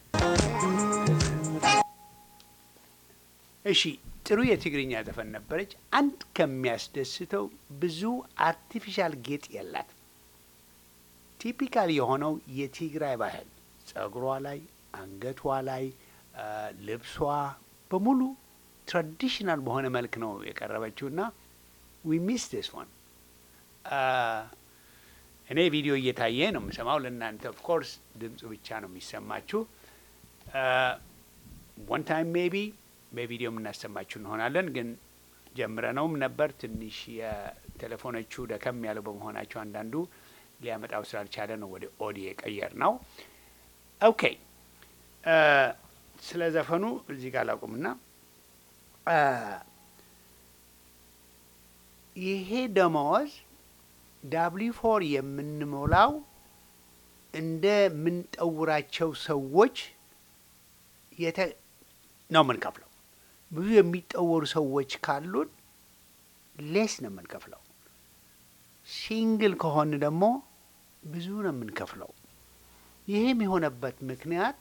እሺ ጥሩ የትግርኛ ዘፈን ነበረች። አንድ ከሚያስደስተው ብዙ አርቲፊሻል ጌጥ የላት። ቲፒካል የሆነው የትግራይ ባህል ጸጉሯ ላይ፣ አንገቷ ላይ፣ ልብሷ በሙሉ ትራዲሽናል በሆነ መልክ ነው የቀረበችው እና ዊ ሚስ ዲስ ዋን እኔ ቪዲዮ እየታየ ነው የምሰማው። ለእናንተ ኦፍ ኮርስ ድምፁ ብቻ ነው የሚሰማችሁ። ወን ታይም ሜቢ በቪዲዮ የምናሰማችሁ እንሆናለን። ግን ጀምረነውም ነበር። ትንሽ የቴሌፎኖቹ ደከም ያለው በመሆናቸው አንዳንዱ ሊያመጣው ስላልቻለ ነው ወደ ኦዲ የቀየር ነው። ኦኬ ስለ ዘፈኑ እዚህ ጋር ላቁምና ይሄ ደመወዝ ዳብሊ ፎር የምንሞላው እንደምንጠውራቸው ሰዎች የተ ነው የምንከፍለው። ብዙ የሚጠወሩ ሰዎች ካሉን ሌስ ነው የምንከፍለው። ሲንግል ከሆን ደግሞ ብዙ ነው የምንከፍለው። ይህም የሆነበት ምክንያት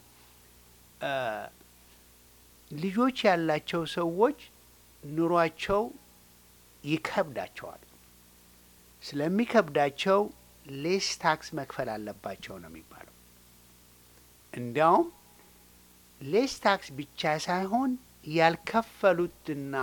ልጆች ያላቸው ሰዎች ኑሯቸው ይከብዳቸዋል። ስለሚከብዳቸው ሌስ ታክስ መክፈል አለባቸው ነው የሚባለው። እንዲያውም ሌስ ታክስ ብቻ ሳይሆን ያልከፈሉትና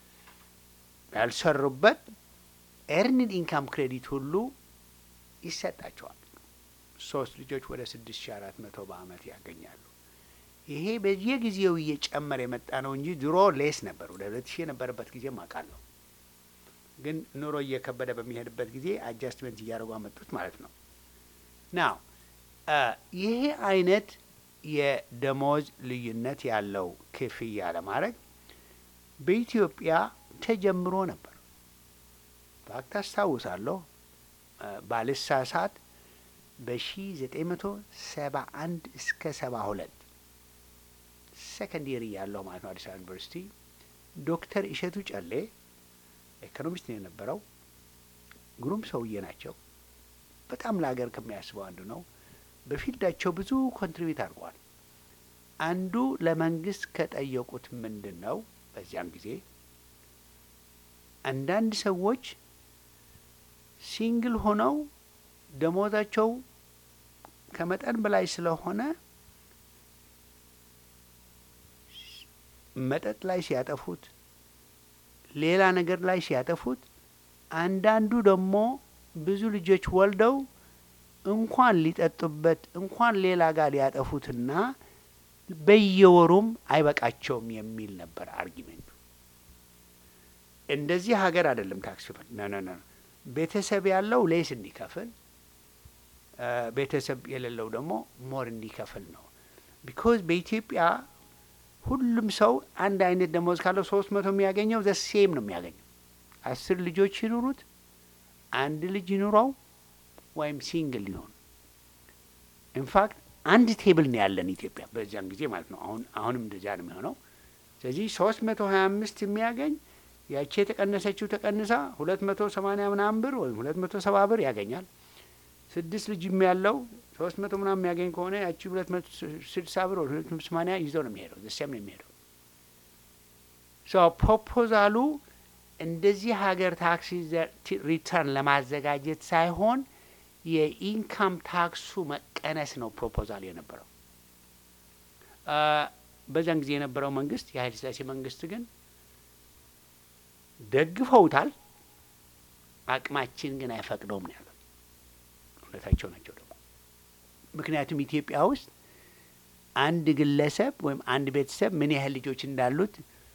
ያልሰሩበት ኤርኒድ ኢንካም ክሬዲት ሁሉ ይሰጣቸዋል። ሶስት ልጆች ወደ ስድስት ሺ አራት መቶ በአመት ያገኛሉ። ይሄ በየጊዜው እየጨመረ የመጣ ነው እንጂ ድሮ ሌስ ነበር። ወደ ሁለት ሺህ የነበረበት ጊዜም አውቃለሁ። ግን ኑሮ እየከበደ በሚሄድበት ጊዜ አጃስትመንት እያደረጉ አመጡት ማለት ነው። ናው ይሄ አይነት የደሞዝ ልዩነት ያለው ክፍያ ለማድረግ በኢትዮጵያ ተጀምሮ ነበር። ፋክት አስታውሳለሁ ባልሳሳት በሺ ዘጠኝ መቶ ሰባ አንድ እስከ ሰባ ሁለት ሰከንድ ይር እያለሁ ማለት ነው አዲስ አበባ ዩኒቨርሲቲ ዶክተር እሸቱ ጨሌ ኢኮኖሚስት ነው የነበረው። ግሩም ሰውዬ ናቸው። በጣም ለሀገር ከሚያስበው አንዱ ነው። በፊልዳቸው ብዙ ኮንትሪቢዩት አድርገዋል። አንዱ ለመንግስት ከጠየቁት ምንድን ነው በዚያን ጊዜ አንዳንድ ሰዎች ሲንግል ሆነው ደሞዛቸው ከመጠን በላይ ስለሆነ መጠጥ ላይ ሲያጠፉት፣ ሌላ ነገር ላይ ሲያጠፉት፣ አንዳንዱ ደግሞ ብዙ ልጆች ወልደው እንኳን ሊጠጡበት እንኳን ሌላ ጋር ሊያጠፉትና በየወሩም አይበቃቸውም የሚል ነበር አርጊሜንቱ። እንደዚህ ሀገር አይደለም ታክስ ክፍል ነ ነ ነ ቤተሰብ ያለው ሌስ እንዲከፍል ቤተሰብ የሌለው ደግሞ ሞር እንዲከፍል ነው። ቢኮዝ በኢትዮጵያ ሁሉም ሰው አንድ አይነት ደሞዝ ካለው ሶስት መቶ የሚያገኘው ዘ ሴም ነው የሚያገኘው። አስር ልጆች ይኑሩት፣ አንድ ልጅ ይኑረው ወይም ሲንግል ሊሆን ኢንፋክት አንድ ቴብል ነው ያለን ኢትዮጵያ በዚያን ጊዜ ማለት ነው። አሁን አሁንም እንደዚያ ነው የሚሆነው። ስለዚህ ሶስት መቶ ሀያ አምስት የሚያገኝ ያቺ የተቀነሰችው ተቀንሳ ሁለት መቶ ሰማኒያ ምናምን ብር ወይም ሁለት መቶ ሰባ ብር ያገኛል። ስድስት ልጅም ያለው ሶስት መቶ ምናምን የሚያገኝ ከሆነ ያቺ ሁለት መቶ ስድሳ ብር ወይ ሁለት መቶ ሰማኒያ ይዘው ነው የሚሄደው። ዘሴም ነው የሚሄደው። ሶ ፕሮፖዛሉ እንደዚህ ሀገር ታክስ ሪተርን ለማዘጋጀት ሳይሆን የኢንካም ታክሱ መቀነስ ነው ፕሮፖዛል የነበረው። በዛን ጊዜ የነበረው መንግስት የኃይለ ሥላሴ መንግስት ግን ደግፈውታል። አቅማችን ግን አይፈቅደውም ነው ያሉት። እውነታቸው ናቸው ደግሞ ምክንያቱም ኢትዮጵያ ውስጥ አንድ ግለሰብ ወይም አንድ ቤተሰብ ምን ያህል ልጆች እንዳሉት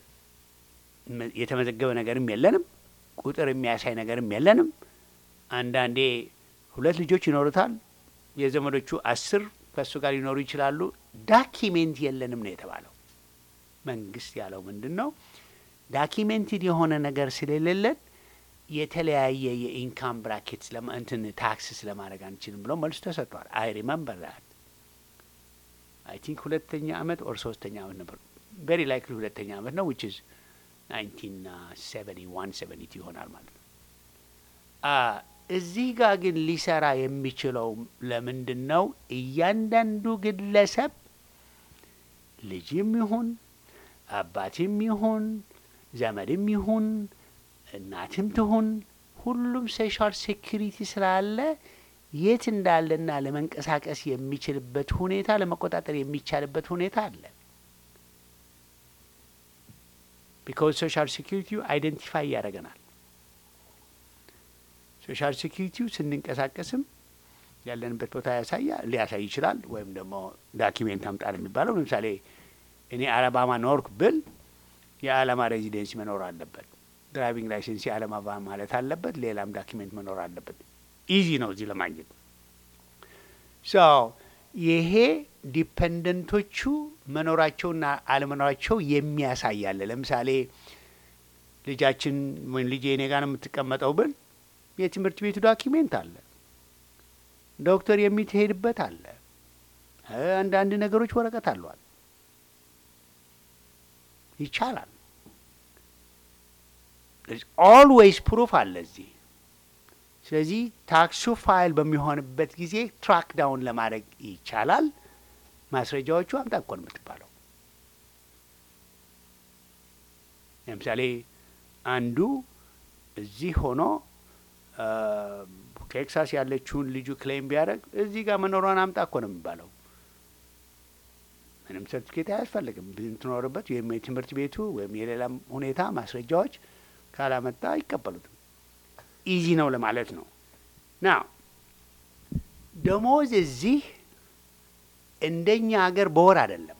የተመዘገበ ነገርም የለንም። ቁጥር የሚያሳይ ነገርም የለንም። አንዳንዴ ሁለት ልጆች ይኖሩታል። የዘመዶቹ አስር ከእሱ ጋር ሊኖሩ ይችላሉ። ዳኪሜንት የለንም ነው የተባለው። መንግስት ያለው ምንድን ነው? ዳኪሜንትድ የሆነ ነገር ስለሌለን የተለያየ የኢንካም ብራኬት እንትን ታክስ ስለማድረግ አንችልም ብሎ መልሱ ተሰጥቷል። አይ ሪመምበር ዳት አይ ቲንክ ሁለተኛ አመት ኦር ሶስተኛ አመት ነበር። ቬሪ ላይክሊ ሁለተኛ አመት ነው ዊች ኢዝ ናይንቲን ሰቨኒ ዋን ሰቨኒ ቱ ይሆናል ማለት ነው። እዚህ ጋር ግን ሊሰራ የሚችለው ለምንድን ነው? እያንዳንዱ ግለሰብ ልጅም ይሁን አባትም ይሁን ዘመድም ይሁን እናትም ትሁን ሁሉም ሶሻል ሴኪሪቲ ስላለ የት እንዳለና ለመንቀሳቀስ የሚችልበት ሁኔታ ለመቆጣጠር የሚቻልበት ሁኔታ አለ። ቢካዝ ሶሻል ሴኪሪቲው አይደንቲፋይ ያደርገናል። ሶሻል ሴኪሪቲው ስንንቀሳቀስም ያለንበት ቦታ ያሳያ ሊያሳይ ይችላል። ወይም ደግሞ ዳኪሜንት አምጣል የሚባለው ለምሳሌ እኔ አለባማ ኖርክ ብል የአለማ ሬዚደንሲ መኖር አለበት። ድራይቪንግ ላይሰንስ የአለማባ ማለት አለበት። ሌላም ዳኪሜንት መኖር አለበት። ኢዚ ነው እዚህ ለማግኘት። ሶ ይሄ ዲፐንደንቶቹ መኖራቸውና አለመኖራቸው የሚያሳያለ። ለምሳሌ ልጃችን ወይም ልጄ እኔ ጋር ነው የምትቀመጠው ብል የትምህርት ቤቱ ዳኪሜንት አለ፣ ዶክተር የሚትሄድበት አለ፣ አንዳንድ ነገሮች ወረቀት አሏል። ይቻላል። ኦልዌይስ ፕሩፍ አለ እዚህ። ስለዚህ ታክሱ ፋይል በሚሆንበት ጊዜ ትራክ ዳውን ለማድረግ ይቻላል። ማስረጃዎቹ አምጣ እኮ ነው የምትባለው። ለምሳሌ አንዱ እዚህ ሆኖ ቴክሳስ ያለችውን ልጁ ክሌም ቢያደርግ እዚህ ጋር መኖሯን አምጣ እኮ ነው የሚባለው። ምንም ሰርቲፊኬት አያስፈልግም። ብትኖርበት ወይም የትምህርት ቤቱ ወይም የሌላም ሁኔታ ማስረጃዎች ካላመጣ አይቀበሉትም። ኢዚ ነው ለማለት ነው። ና ደሞዝ እዚህ እንደኛ ሀገር በወር አይደለም፣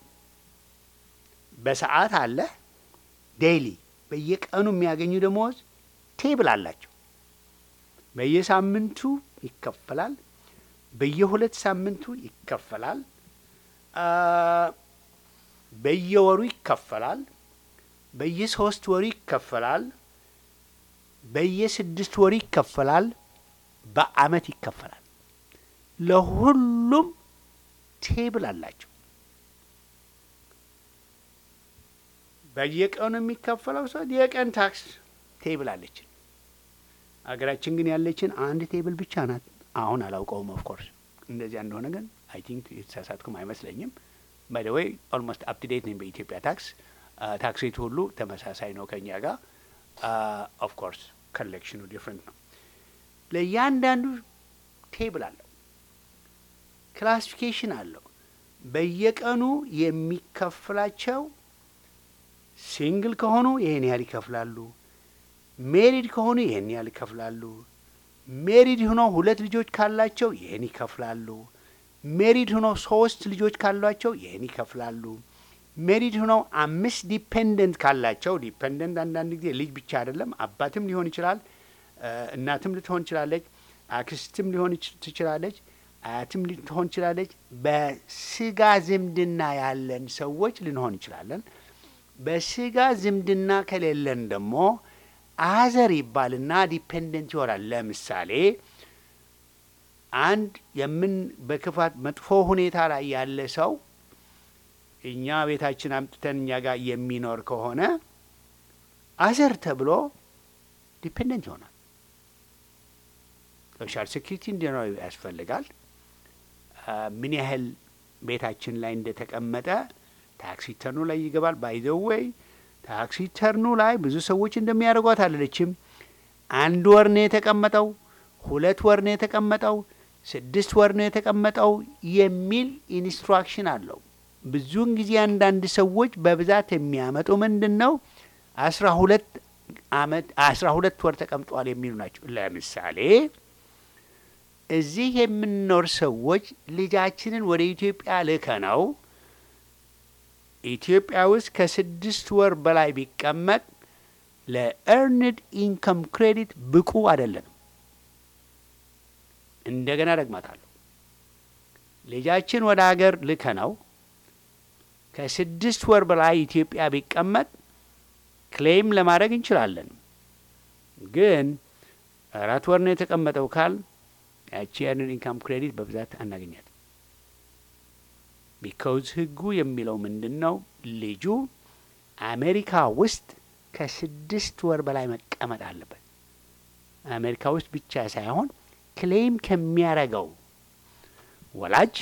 በሰዓት አለ። ዴይሊ በየቀኑ የሚያገኙ ደሞዝ ቴብል አላቸው። በየሳምንቱ ይከፈላል። በየሁለት ሳምንቱ ይከፈላል። በየወሩ ይከፈላል። በየሶስት ወሩ ይከፈላል። በየስድስት ወሩ ይከፈላል። በአመት ይከፈላል። ለሁሉም ቴብል አላቸው። በየቀኑ የሚከፈለው ሰው የቀን ታክስ ቴብል አለችን። አገራችን ግን ያለችን አንድ ቴብል ብቻ ናት። አሁን አላውቀውም። ኦፍኮርስ እንደዚያ እንደሆነ ግን አይ ቲንክ የተሳሳትኩም አይመስለኝም። ባይ ዘ ዌይ ኦልሞስት አፕ ቱ ዴት ነኝ በኢትዮጵያ ታክስ። ታክስ ሬቱ ሁሉ ተመሳሳይ ነው ከኛ ጋር። ኦፍኮርስ ኮሌክሽኑ ዲፍረንት ነው። ለእያንዳንዱ ቴብል አለው፣ ክላሲፊኬሽን አለው። በየቀኑ የሚከፍላቸው ሲንግል ከሆኑ ይህን ያህል ይከፍላሉ። ሜሪድ ከሆኑ ይህን ያህል ይከፍላሉ። ሜሪድ ሆኖ ሁለት ልጆች ካላቸው ይህን ይከፍላሉ። ሜሪድ ሆኖ ሶስት ልጆች ካሏቸው ይህን ይከፍላሉ። ሜሪድ ሆነው አምስት ዲፔንደንት ካላቸው ዲፔንደንት አንዳንድ ጊዜ ልጅ ብቻ አይደለም፣ አባትም ሊሆን ይችላል፣ እናትም ልትሆን ትችላለች፣ አክስትም ሊሆን ትችላለች፣ አያትም ልትሆን ትችላለች። በስጋ ዝምድና ያለን ሰዎች ልንሆን እንችላለን። በስጋ ዝምድና ከሌለን ደግሞ አዘር ይባልና ዲፔንደንት ይሆናል። ለምሳሌ አንድ የምን በክፋት መጥፎ ሁኔታ ላይ ያለ ሰው እኛ ቤታችን አምጥተን እኛ ጋር የሚኖር ከሆነ አዘር ተብሎ ዲፔንደንት ይሆናል። ሶሻል ሴኪሪቲ እንዲኖር ያስፈልጋል። ምን ያህል ቤታችን ላይ እንደተቀመጠ ታክሲ ተርኑ ላይ ይገባል። ባይዘወይ ታክሲ ተርኑ ላይ ብዙ ሰዎች እንደሚያደርጓት አለለችም። አንድ ወር ነው የተቀመጠው፣ ሁለት ወር ነው የተቀመጠው፣ ስድስት ወር ነው የተቀመጠው የሚል ኢንስትራክሽን አለው። ብዙውን ጊዜ አንዳንድ ሰዎች በብዛት የሚያመጡ ምንድን ነው አስራ ሁለት አመት አስራ ሁለት ወር ተቀምጧል የሚሉ ናቸው። ለምሳሌ እዚህ የምንኖር ሰዎች ልጃችንን ወደ ኢትዮጵያ ልከ ነው ኢትዮጵያ ውስጥ ከስድስት ወር በላይ ቢቀመጥ ለኤርንድ ኢንከም ክሬዲት ብቁ አይደለንም። እንደገና ደግማታለሁ። ልጃችን ወደ ሀገር ልከ ነው ከስድስት ወር በላይ ኢትዮጵያ ቢቀመጥ ክሌም ለማድረግ እንችላለን። ግን አራት ወር ነው የተቀመጠው ካል ያቺ ኤርንድ ኢንካም ክሬዲት በብዛት አናገኛት። ቢካውዝ ህጉ የሚለው ምንድን ነው? ልጁ አሜሪካ ውስጥ ከስድስት ወር በላይ መቀመጥ አለበት። አሜሪካ ውስጥ ብቻ ሳይሆን ክሌም ከሚያረገው ወላጅ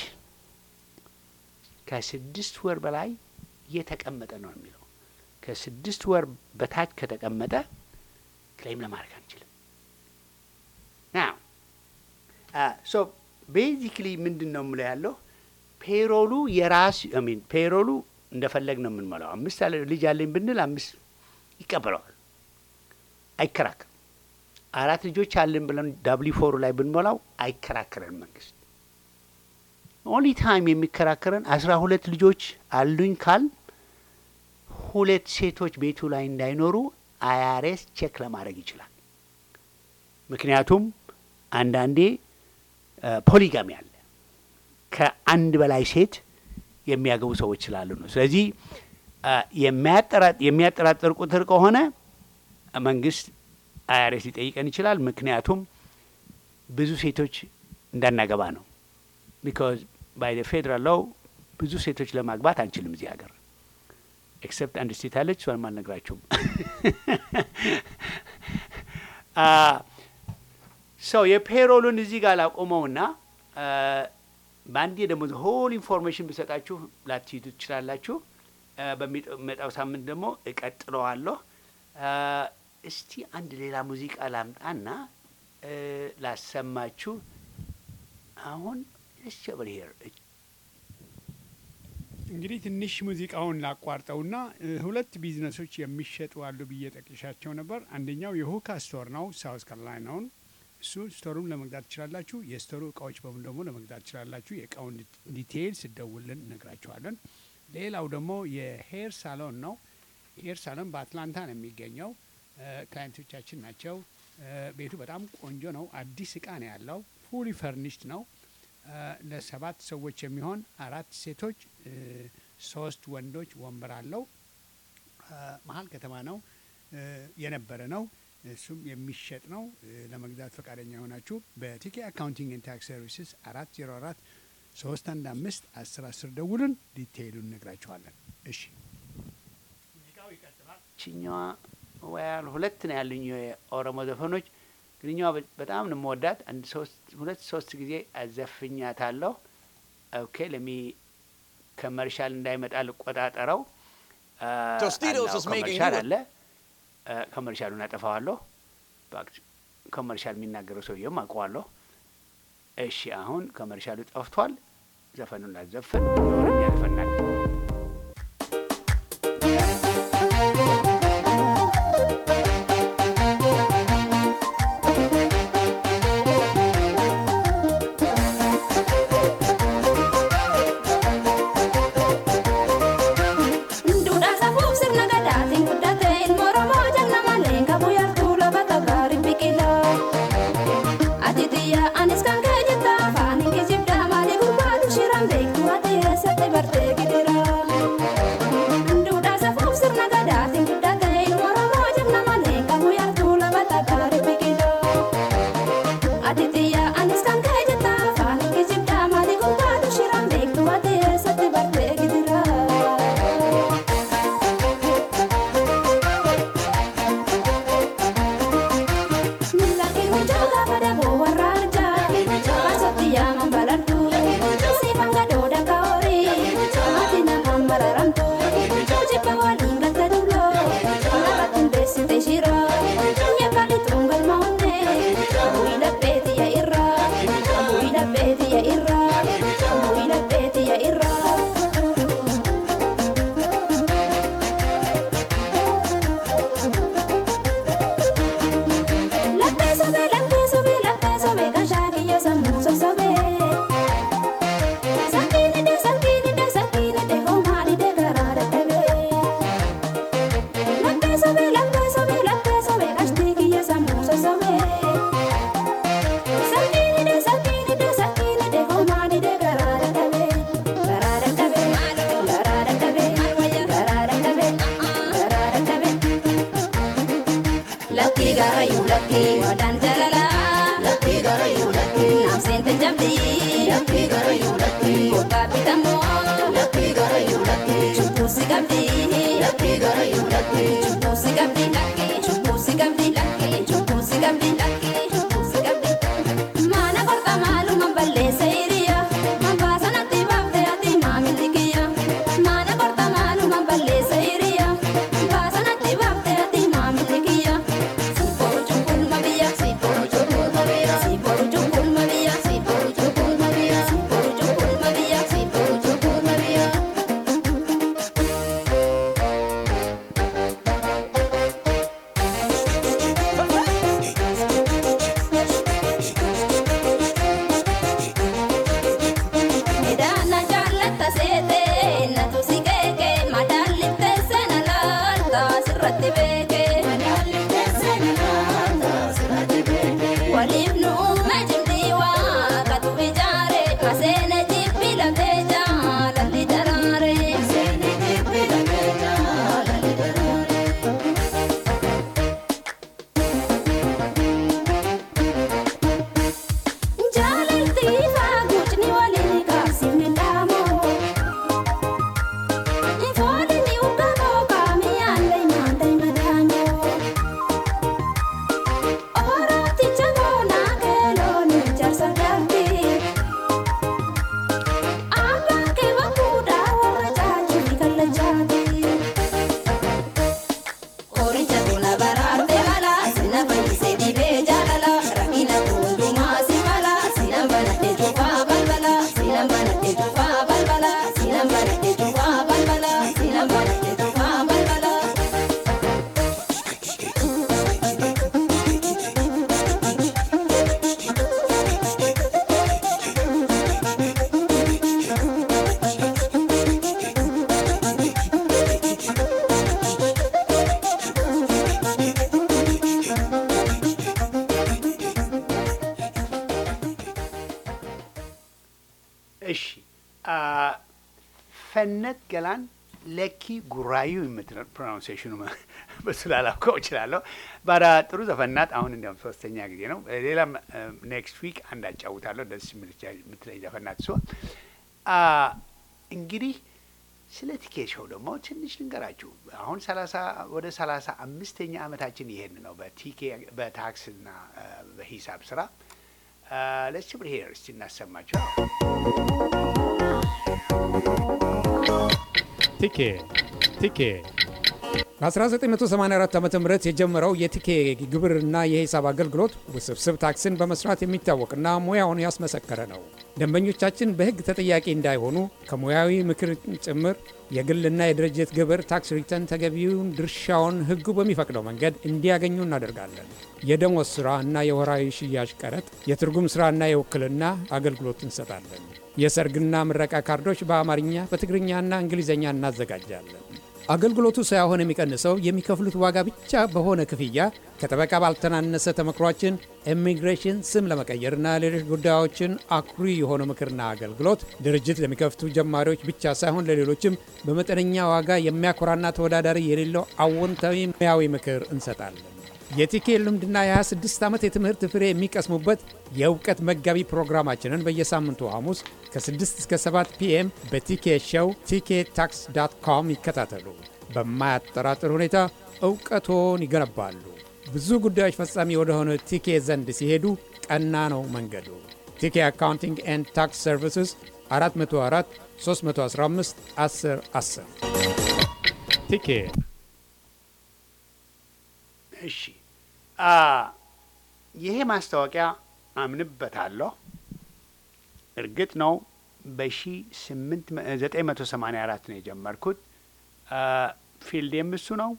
ከስድስት ወር በላይ እየተቀመጠ ነው የሚለው። ከስድስት ወር በታች ከተቀመጠ ክሌም ለማድረግ አንችልም። ናው ሶ ቤዚክሊ ምንድን ነው የምለው ያለው ፔሮሉ የራስ ሚን ፔሮሉ እንደፈለግ ነው የምንሞላው። አምስት አለ ልጅ አለኝ ብንል አምስት ይቀበለዋል፣ አይከራከርም። አራት ልጆች አለን ብለን ዳብሊ ፎሩ ላይ ብንሞላው አይከራከረን መንግስት። ኦንሊ ታይም የሚከራከረን አስራ ሁለት ልጆች አሉኝ ካል ሁለት ሴቶች ቤቱ ላይ እንዳይኖሩ አያሬስ ቼክ ለማድረግ ይችላል። ምክንያቱም አንዳንዴ ፖሊጋሚ አለ ከአንድ በላይ ሴት የሚያገቡ ሰዎች ስላሉ ነው። ስለዚህ የሚያጠራጥር ቁጥር ከሆነ መንግስት አይአርኤስ ሊጠይቀን ይችላል። ምክንያቱም ብዙ ሴቶች እንዳናገባ ነው። ቢካዝ ባይ ፌዴራል ሎው ብዙ ሴቶች ለማግባት አንችልም እዚህ ሀገር ኤክሰፕት አንድ ስቴት አለች፣ እሷንም አልነግራችሁም። ሰው የፔሮሉን እዚህ ጋር ላቆመውና በአንዴ ደግሞ ሆል ኢንፎርሜሽን ብሰጣችሁ ላትይዙ ትችላላችሁ። በሚመጣው ሳምንት ደግሞ እቀጥለዋለሁ። እስቲ አንድ ሌላ ሙዚቃ ላምጣና ላሰማችሁ። አሁን ስቸበር ሄር እንግዲህ ትንሽ ሙዚቃውን ላቋርጠውና ሁለት ቢዝነሶች የሚሸጡ አሉ ብዬ ጠቅሻቸው ነበር። አንደኛው የሁካ ስቶር ነው፣ ሳውዝ ካሮላይናውን እሱ ስቶሩን ለመግዛት ትችላላችሁ። የስቶሩ እቃዎች በሙሉ ደግሞ ለመግዛት ትችላላችሁ። የእቃውን ዲቴይል ስደውልን እነግራችኋለን። ሌላው ደግሞ የሄር ሳሎን ነው። ሄር ሳሎን በአትላንታ ነው የሚገኘው። ክላይንቶቻችን ናቸው። ቤቱ በጣም ቆንጆ ነው። አዲስ እቃ ነው ያለው። ፉሊ ፈርኒሽድ ነው። ለሰባት ሰዎች የሚሆን አራት ሴቶች፣ ሶስት ወንዶች ወንበር አለው። መሀል ከተማ ነው የነበረ ነው። እሱም የሚሸጥ ነው። ለመግዛት ፈቃደኛ የሆናችሁ በቲኬ አካውንቲንግ ኤንድ ታክስ ሰርቪስስ አራት ዜሮ አራት ሶስት አንድ አምስት አስር አስር ደውሉን። ዲቴይሉን እነግራችኋለን። እሺ ሙዚቃው ችኛዋ ወያል ሁለት ነው ያሉኝ የኦሮሞ ዘፈኖች ግንኛዋ በጣም ነው የምወዳት። አንድ ሶስት ሁለት ሶስት ጊዜ አዘፍኛታለሁ። ኦኬ ለሚ ከመርሻል እንዳይመጣ ልቆጣጠረው። Tostitos is making ከመርሻል you- አለ ከመርሻሉን አጠፋዋለሁ። ከመርሻል የሚናገረው ሰውዬም አውቀዋለሁ። እሺ አሁን ከመርሻሉ ጠፍቷል። ዘፈኑን ላዘፍን ኦሮምኛ ዘፈናል። Duudhaa safuuf sirna gadaatiin guddate ilmoo Oromoo jalna malee qabu yartuu lafa tagaari biqilaa. Ati xiyyaa anis kan kee jetta afaan hin kijibdaa maalii gurbaatu shiran beektu ati eessatti bartee gidira. Duudhaa safuuf sirna gadaatiin guddate ilmoo Oromoo jalna malee qabu yartuu lafa tagaari biqilaa. Ati xiyyaa anis kan kee jetta afaan hin kijibdaa maalii gurbaatu shiran beektu ati eessatti bartee gidira. Milaki mujoga pada buwan raja Masoti yaman balartu Sifang gadoda kaori Matina kan mararamtu Ujipa waling gata dulo Naratin desi te shira Nyakali tunggal maune Buila peti ya irra Buila peti ya irra Buila peti ya irra Latte sobe, latte sobe, latte sobe, gashaki yo samu so sobe. Sakini de, sakini de, sakini de, homari de garara tebe. Latte sobe, latte sobe, latte sobe, gashtiki yo samu so sobe. Sakini de, sakini de, sakini de, homari de garara tebe. Garara tebe, garara tebe, garara tebe, garara tebe. Lucky garayu lucky wadan jalala Lucky garayu lucky nam sente jamdi Lucky garayu lucky kota pitamo Lucky garayu lucky chupu sigabdi Lucky garayu lucky chupu sigabdi lucky chupu sigabdi lucky chupu sigabdi lucky chupu sigabdi Mana korta malu mamballe seiriya Mambasa natti bafte ati mamilikiya Mana korta malu mamballe seiriya Mambasa natti bafte ati mamilikiya Siporo chukul mabiya Siporo chukul mabiya Siporo chukul mabiya Siporo chukul mabiya Siporo chukul mabiya Siporo chukul mabiya Edana jaallata seete natu si keeke madaallitte seena laalta sirratti beeke. Waliif nu uume jimdii waa katu ijaare maseene jibbi lafee jaalalli daraare. Jaalalti faaguutni waliin kaasifni dhaamoo. Ifoolini uggaboo kaamiyaalee nyaatee madaanyoo. Orooticha boonaa keeloon ijaarsa galtii. Abbaan kee bakkuudhaa warra caajjii kallachaati. Oricha tuna baraarte mala sina fayyisee dhibee jaalala rakkina hundumaa si mala sina banadhee cufaa balbala sina banadhee cufaa balbala sina banadhee cufaa balbala sina banadhee cufaa balbala. እሺ አ፣ ፈነት ገላን ለኪ ጉራዩ የምትለው ፕሮናውንሴሽኑ በሱ ላላውቀው እችላለሁ። ባዳ ጥሩ ዘፈናት። አሁን እንዲያውም ሶስተኛ ጊዜ ነው። ሌላም ኔክስት ዊክ አንድ አጫውታለሁ። ደስ የምትለኝ ዘፈናት እሷ። አ፣ እንግዲህ ስለ ቲኬት ሾው ደግሞ ትንሽ ልንገራችሁ። አሁን ሰላሳ ወደ ሰላሳ አምስተኛ ዓመታችን ይሄን ነው በቲኬ በታክስና እ፣ በሂሳብ ስራ ለስ ብር ሄር እስቲ እናሰማቸው። ቲኬ ቲኬ በ1984 ዓ ም የጀመረው የቲኬ ግብርና የሂሳብ አገልግሎት ውስብስብ ታክስን በመስራት የሚታወቅና ሙያውን ያስመሰከረ ነው። ደንበኞቻችን በሕግ ተጠያቂ እንዳይሆኑ ከሙያዊ ምክር ጭምር የግልና የድርጅት ግብር ታክስ ሪተርን ተገቢውን ድርሻውን ሕጉ በሚፈቅደው መንገድ እንዲያገኙ እናደርጋለን። የደሞዝ ሥራ እና የወራዊ ሽያጭ ቀረጥ፣ የትርጉም ሥራና የውክልና አገልግሎት እንሰጣለን። የሰርግና ምረቃ ካርዶች በአማርኛ በትግርኛና እንግሊዝኛ እናዘጋጃለን። አገልግሎቱ ሳይሆን የሚቀንሰው የሚከፍሉት ዋጋ ብቻ በሆነ ክፍያ ከጠበቃ ባልተናነሰ ተመክሯችን ኢሚግሬሽን ስም ለመቀየርና ሌሎች ጉዳዮችን አኩሪ የሆነ ምክርና አገልግሎት ድርጅት ለሚከፍቱ ጀማሪዎች ብቻ ሳይሆን ለሌሎችም በመጠነኛ ዋጋ የሚያኮራና ተወዳዳሪ የሌለው አዎንታዊ ሙያዊ ምክር እንሰጣለን። የቲኬ ልምድና የ26 ዓመት የትምህርት ፍሬ የሚቀስሙበት የእውቀት መጋቢ ፕሮግራማችንን በየሳምንቱ ሐሙስ ከ6 እስከ 7 ፒኤም በቲኬ ሾው ቲኬ ታክስ ዳት ኮም ይከታተሉ። በማያጠራጥር ሁኔታ እውቀቶን ይገነባሉ። ብዙ ጉዳዮች ፈጻሚ ወደሆነ ቲኬ ዘንድ ሲሄዱ ቀና ነው መንገዱ። ቲኬ አካውንቲንግ ኤንድ ታክስ ሰርቪስስ 404 315 10 10 ቲኬ እሺ አ ይሄ ማስታወቂያ አምንበታለሁ። እርግጥ ነው በሺ ስምንት ዘጠኝ መቶ ሰማኒያ አራት ነው የጀመርኩት። ፊልዴም እሱ ነው።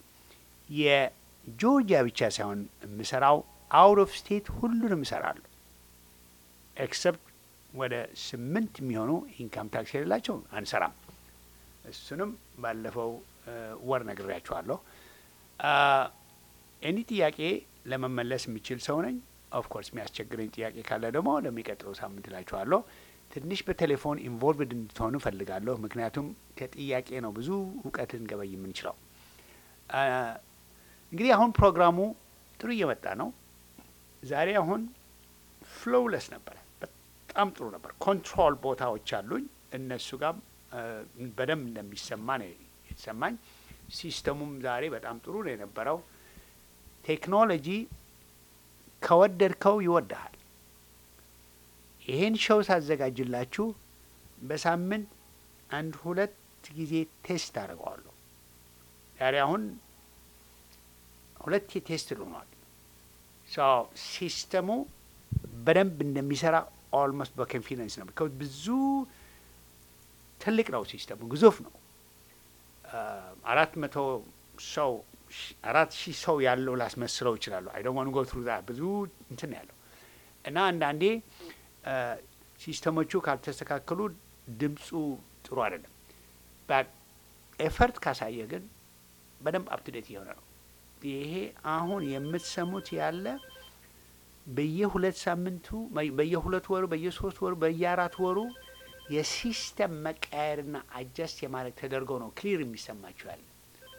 የጆርጂያ ብቻ ሳይሆን የምሰራው አውት ኦፍ ስቴት ሁሉንም እሰራለሁ። ኤክሰፕት ወደ ስምንት የሚሆኑ ኢንካም ታክስ የሌላቸው አንሰራም። እሱንም ባለፈው ወር ነግሬያችኋለሁ። ኤኒ ጥያቄ ለመመለስ የሚችል ሰው ነኝ። ኦፍ ኮርስ የሚያስቸግረኝ ጥያቄ ካለ ደግሞ ለሚቀጥለው ሳምንት እላችኋለሁ። ትንሽ በቴሌፎን ኢንቮልቭድ እንድትሆኑ እፈልጋለሁ። ምክንያቱም ከጥያቄ ነው ብዙ እውቀት ልንገበይ የምንችለው። እንግዲህ አሁን ፕሮግራሙ ጥሩ እየመጣ ነው። ዛሬ አሁን ፍሎውለስ ነበረ፣ በጣም ጥሩ ነበር። ኮንትሮል ቦታዎች አሉኝ። እነሱ ጋር በደንብ እንደሚሰማ ነው የተሰማኝ። ሲስተሙም ዛሬ በጣም ጥሩ ነው የነበረው። ቴክኖሎጂ ከወደድከው ይወድሃል። ይሄን ሸው ሳዘጋጅላችሁ በሳምንት አንድ ሁለት ጊዜ ቴስት አድርገዋለሁ። ዛሬ አሁን ሁለት ቴስት ልሆኗል። ሲስተሙ በደንብ እንደሚሰራ ኦልሞስት በኮንፊደንስ ነው። ቢካዝ ብዙ ትልቅ ነው ሲስተሙ፣ ግዙፍ ነው። አራት መቶ ሰው አራት ሺህ ሰው ያለው ላስመስለው ይችላሉ። አይ ዶንት ዋንት ጎ ትሩ ዛት ብዙ እንትን ያለው እና አንዳንዴ ሲስተሞቹ ካልተስተካከሉ ድምፁ ጥሩ አይደለም። ኤፈርት ካሳየ ግን በደንብ አፕቱዴት እየሆነ ነው። ይሄ አሁን የምትሰሙት ያለ በየሁለት ሳምንቱ በየሁለት ወሩ በየሶስት ወሩ በየአራት ወሩ የሲስተም መቀየርና አጀስት የማድረግ ተደርጎ ነው ክሊር የሚሰማችሁ ያለ።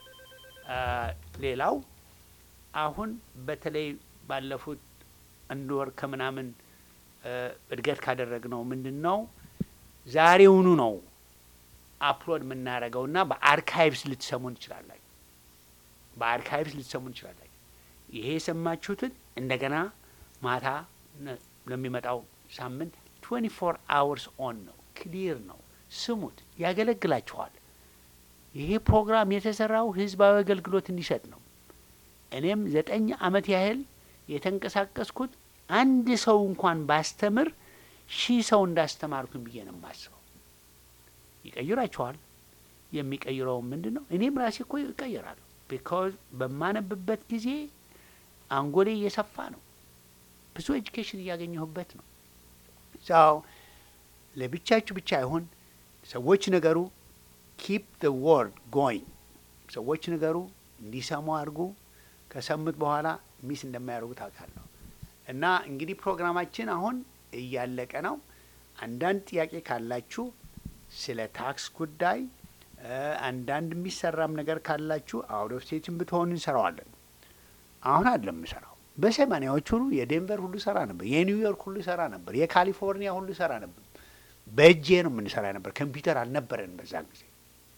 ሌላው አሁን በተለይ ባለፉት አንድ ወር ከምናምን እድገት ካደረግነው ምንድን ነው ዛሬውኑ ነው አፕሎድ የምናደርገውና በአርካይቭስ ልትሰሙን እንችላላችሁ። በአርካይቭስ ልትሰሙን እንችላላችሁ። ይሄ የሰማችሁትን እንደገና ማታ ለሚመጣው ሳምንት ትዌንቲ ፎር አወርስ ኦን ነው። ክሊር ነው። ስሙት፣ ያገለግላችኋል። ይሄ ፕሮግራም የተሰራው ህዝባዊ አገልግሎት እንዲሰጥ ነው። እኔም ዘጠኝ አመት ያህል የተንቀሳቀስኩት አንድ ሰው እንኳን ባስተምር ሺህ ሰው እንዳስተማርኩኝ ብዬ ነው የማስበው። ይቀይራችኋል። የሚቀይረው ምንድን ነው? እኔም ራሴ እኮ ይቀይራለሁ። ቢካዝ በማነብበት ጊዜ አንጎሌ እየሰፋ ነው። ብዙ ኤጁኬሽን እያገኘሁበት ነው። ዛው ለብቻችሁ ብቻ አይሆን ሰዎች ነገሩ ኪፕ ዘ ወርድ ጎይንግ ሰዎች ነገሩ እንዲሰሙ አድርጉ። ከሰሙት በኋላ ሚስ እንደማያደርጉ ታውቃለሁ። እና እንግዲህ ፕሮግራማችን አሁን እያለቀ ነው። አንዳንድ ጥያቄ ካላችሁ ስለ ታክስ ጉዳይ አንዳንድ የሚሰራም ነገር ካላችሁ አውት ኦፍ ስቴትም ብትሆኑ እንሰራዋለን። አሁን አይደለም የምሰራው። በሰማኒያዎች ሁሉ የዴንቨር ሁሉ ሰራ ነበር፣ የኒውዮርክ ሁሉ ሰራ ነበር፣ የካሊፎርኒያ ሁሉ ሰራ ነበር። በእጄ ነው የምንሰራ ነበር። ኮምፒውተር አልነበረን በዛን ጊዜ።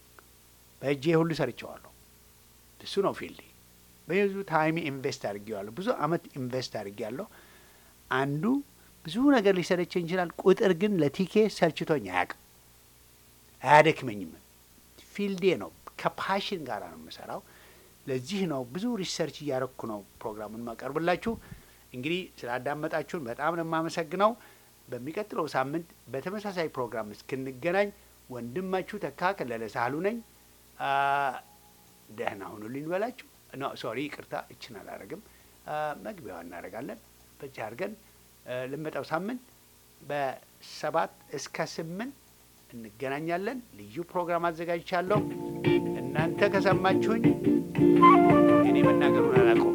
በእጄ ሁሉ ሰርቸዋለሁ። እሱ ነው ፊልድ። ብዙ ታይም ኢንቨስት አድርጌዋለሁ። ብዙ አመት ኢንቨስት አድርጌያለሁ። አንዱ ብዙ ነገር ሊሰለቸኝ ይችላል። ቁጥር ግን ለቲኬ ሰልችቶኝ አያውቅም፣ አያደክመኝም። ፊልዴ ነው። ከፓሽን ጋር ነው የምሰራው። ለዚህ ነው ብዙ ሪሰርች እያረኩ ነው ፕሮግራሙን ማቀርብላችሁ። እንግዲህ ስላዳመጣችሁን በጣም ነው የማመሰግነው። በሚቀጥለው ሳምንት በተመሳሳይ ፕሮግራም እስክንገናኝ ወንድማችሁ ተካ ከለለ ሳህሉ ነኝ። አ፣ ደህና ሁኑልኝ በላችሁ። ኖ ሶሪ፣ ይቅርታ፣ እችን አላረግም። መግቢያዋ እናደርጋለን። በዚህ አድርገን አ፣ ለመጣው ሳምንት በሰባት እስከ ስምንት እንገናኛለን። ልዩ ፕሮግራም አዘጋጅቻለሁ። እናንተ ከሰማችሁኝ እኔ መናገሩን አላውቀውም።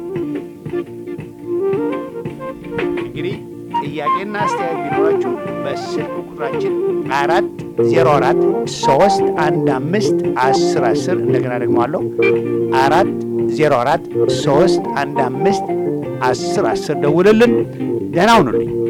እንግዲህ ጥያቄና አስተያየት ቢኖራችሁ በስልክ ቁጥራችን አራት ዜሮ አራት ሶስት አንድ አምስት አስር አስር እንደገና ደግሞ አለው አራት ዜሮ አራት ሶስት አንድ አምስት አስር አስር ደውልልን። ደህና ሁኑልኝ።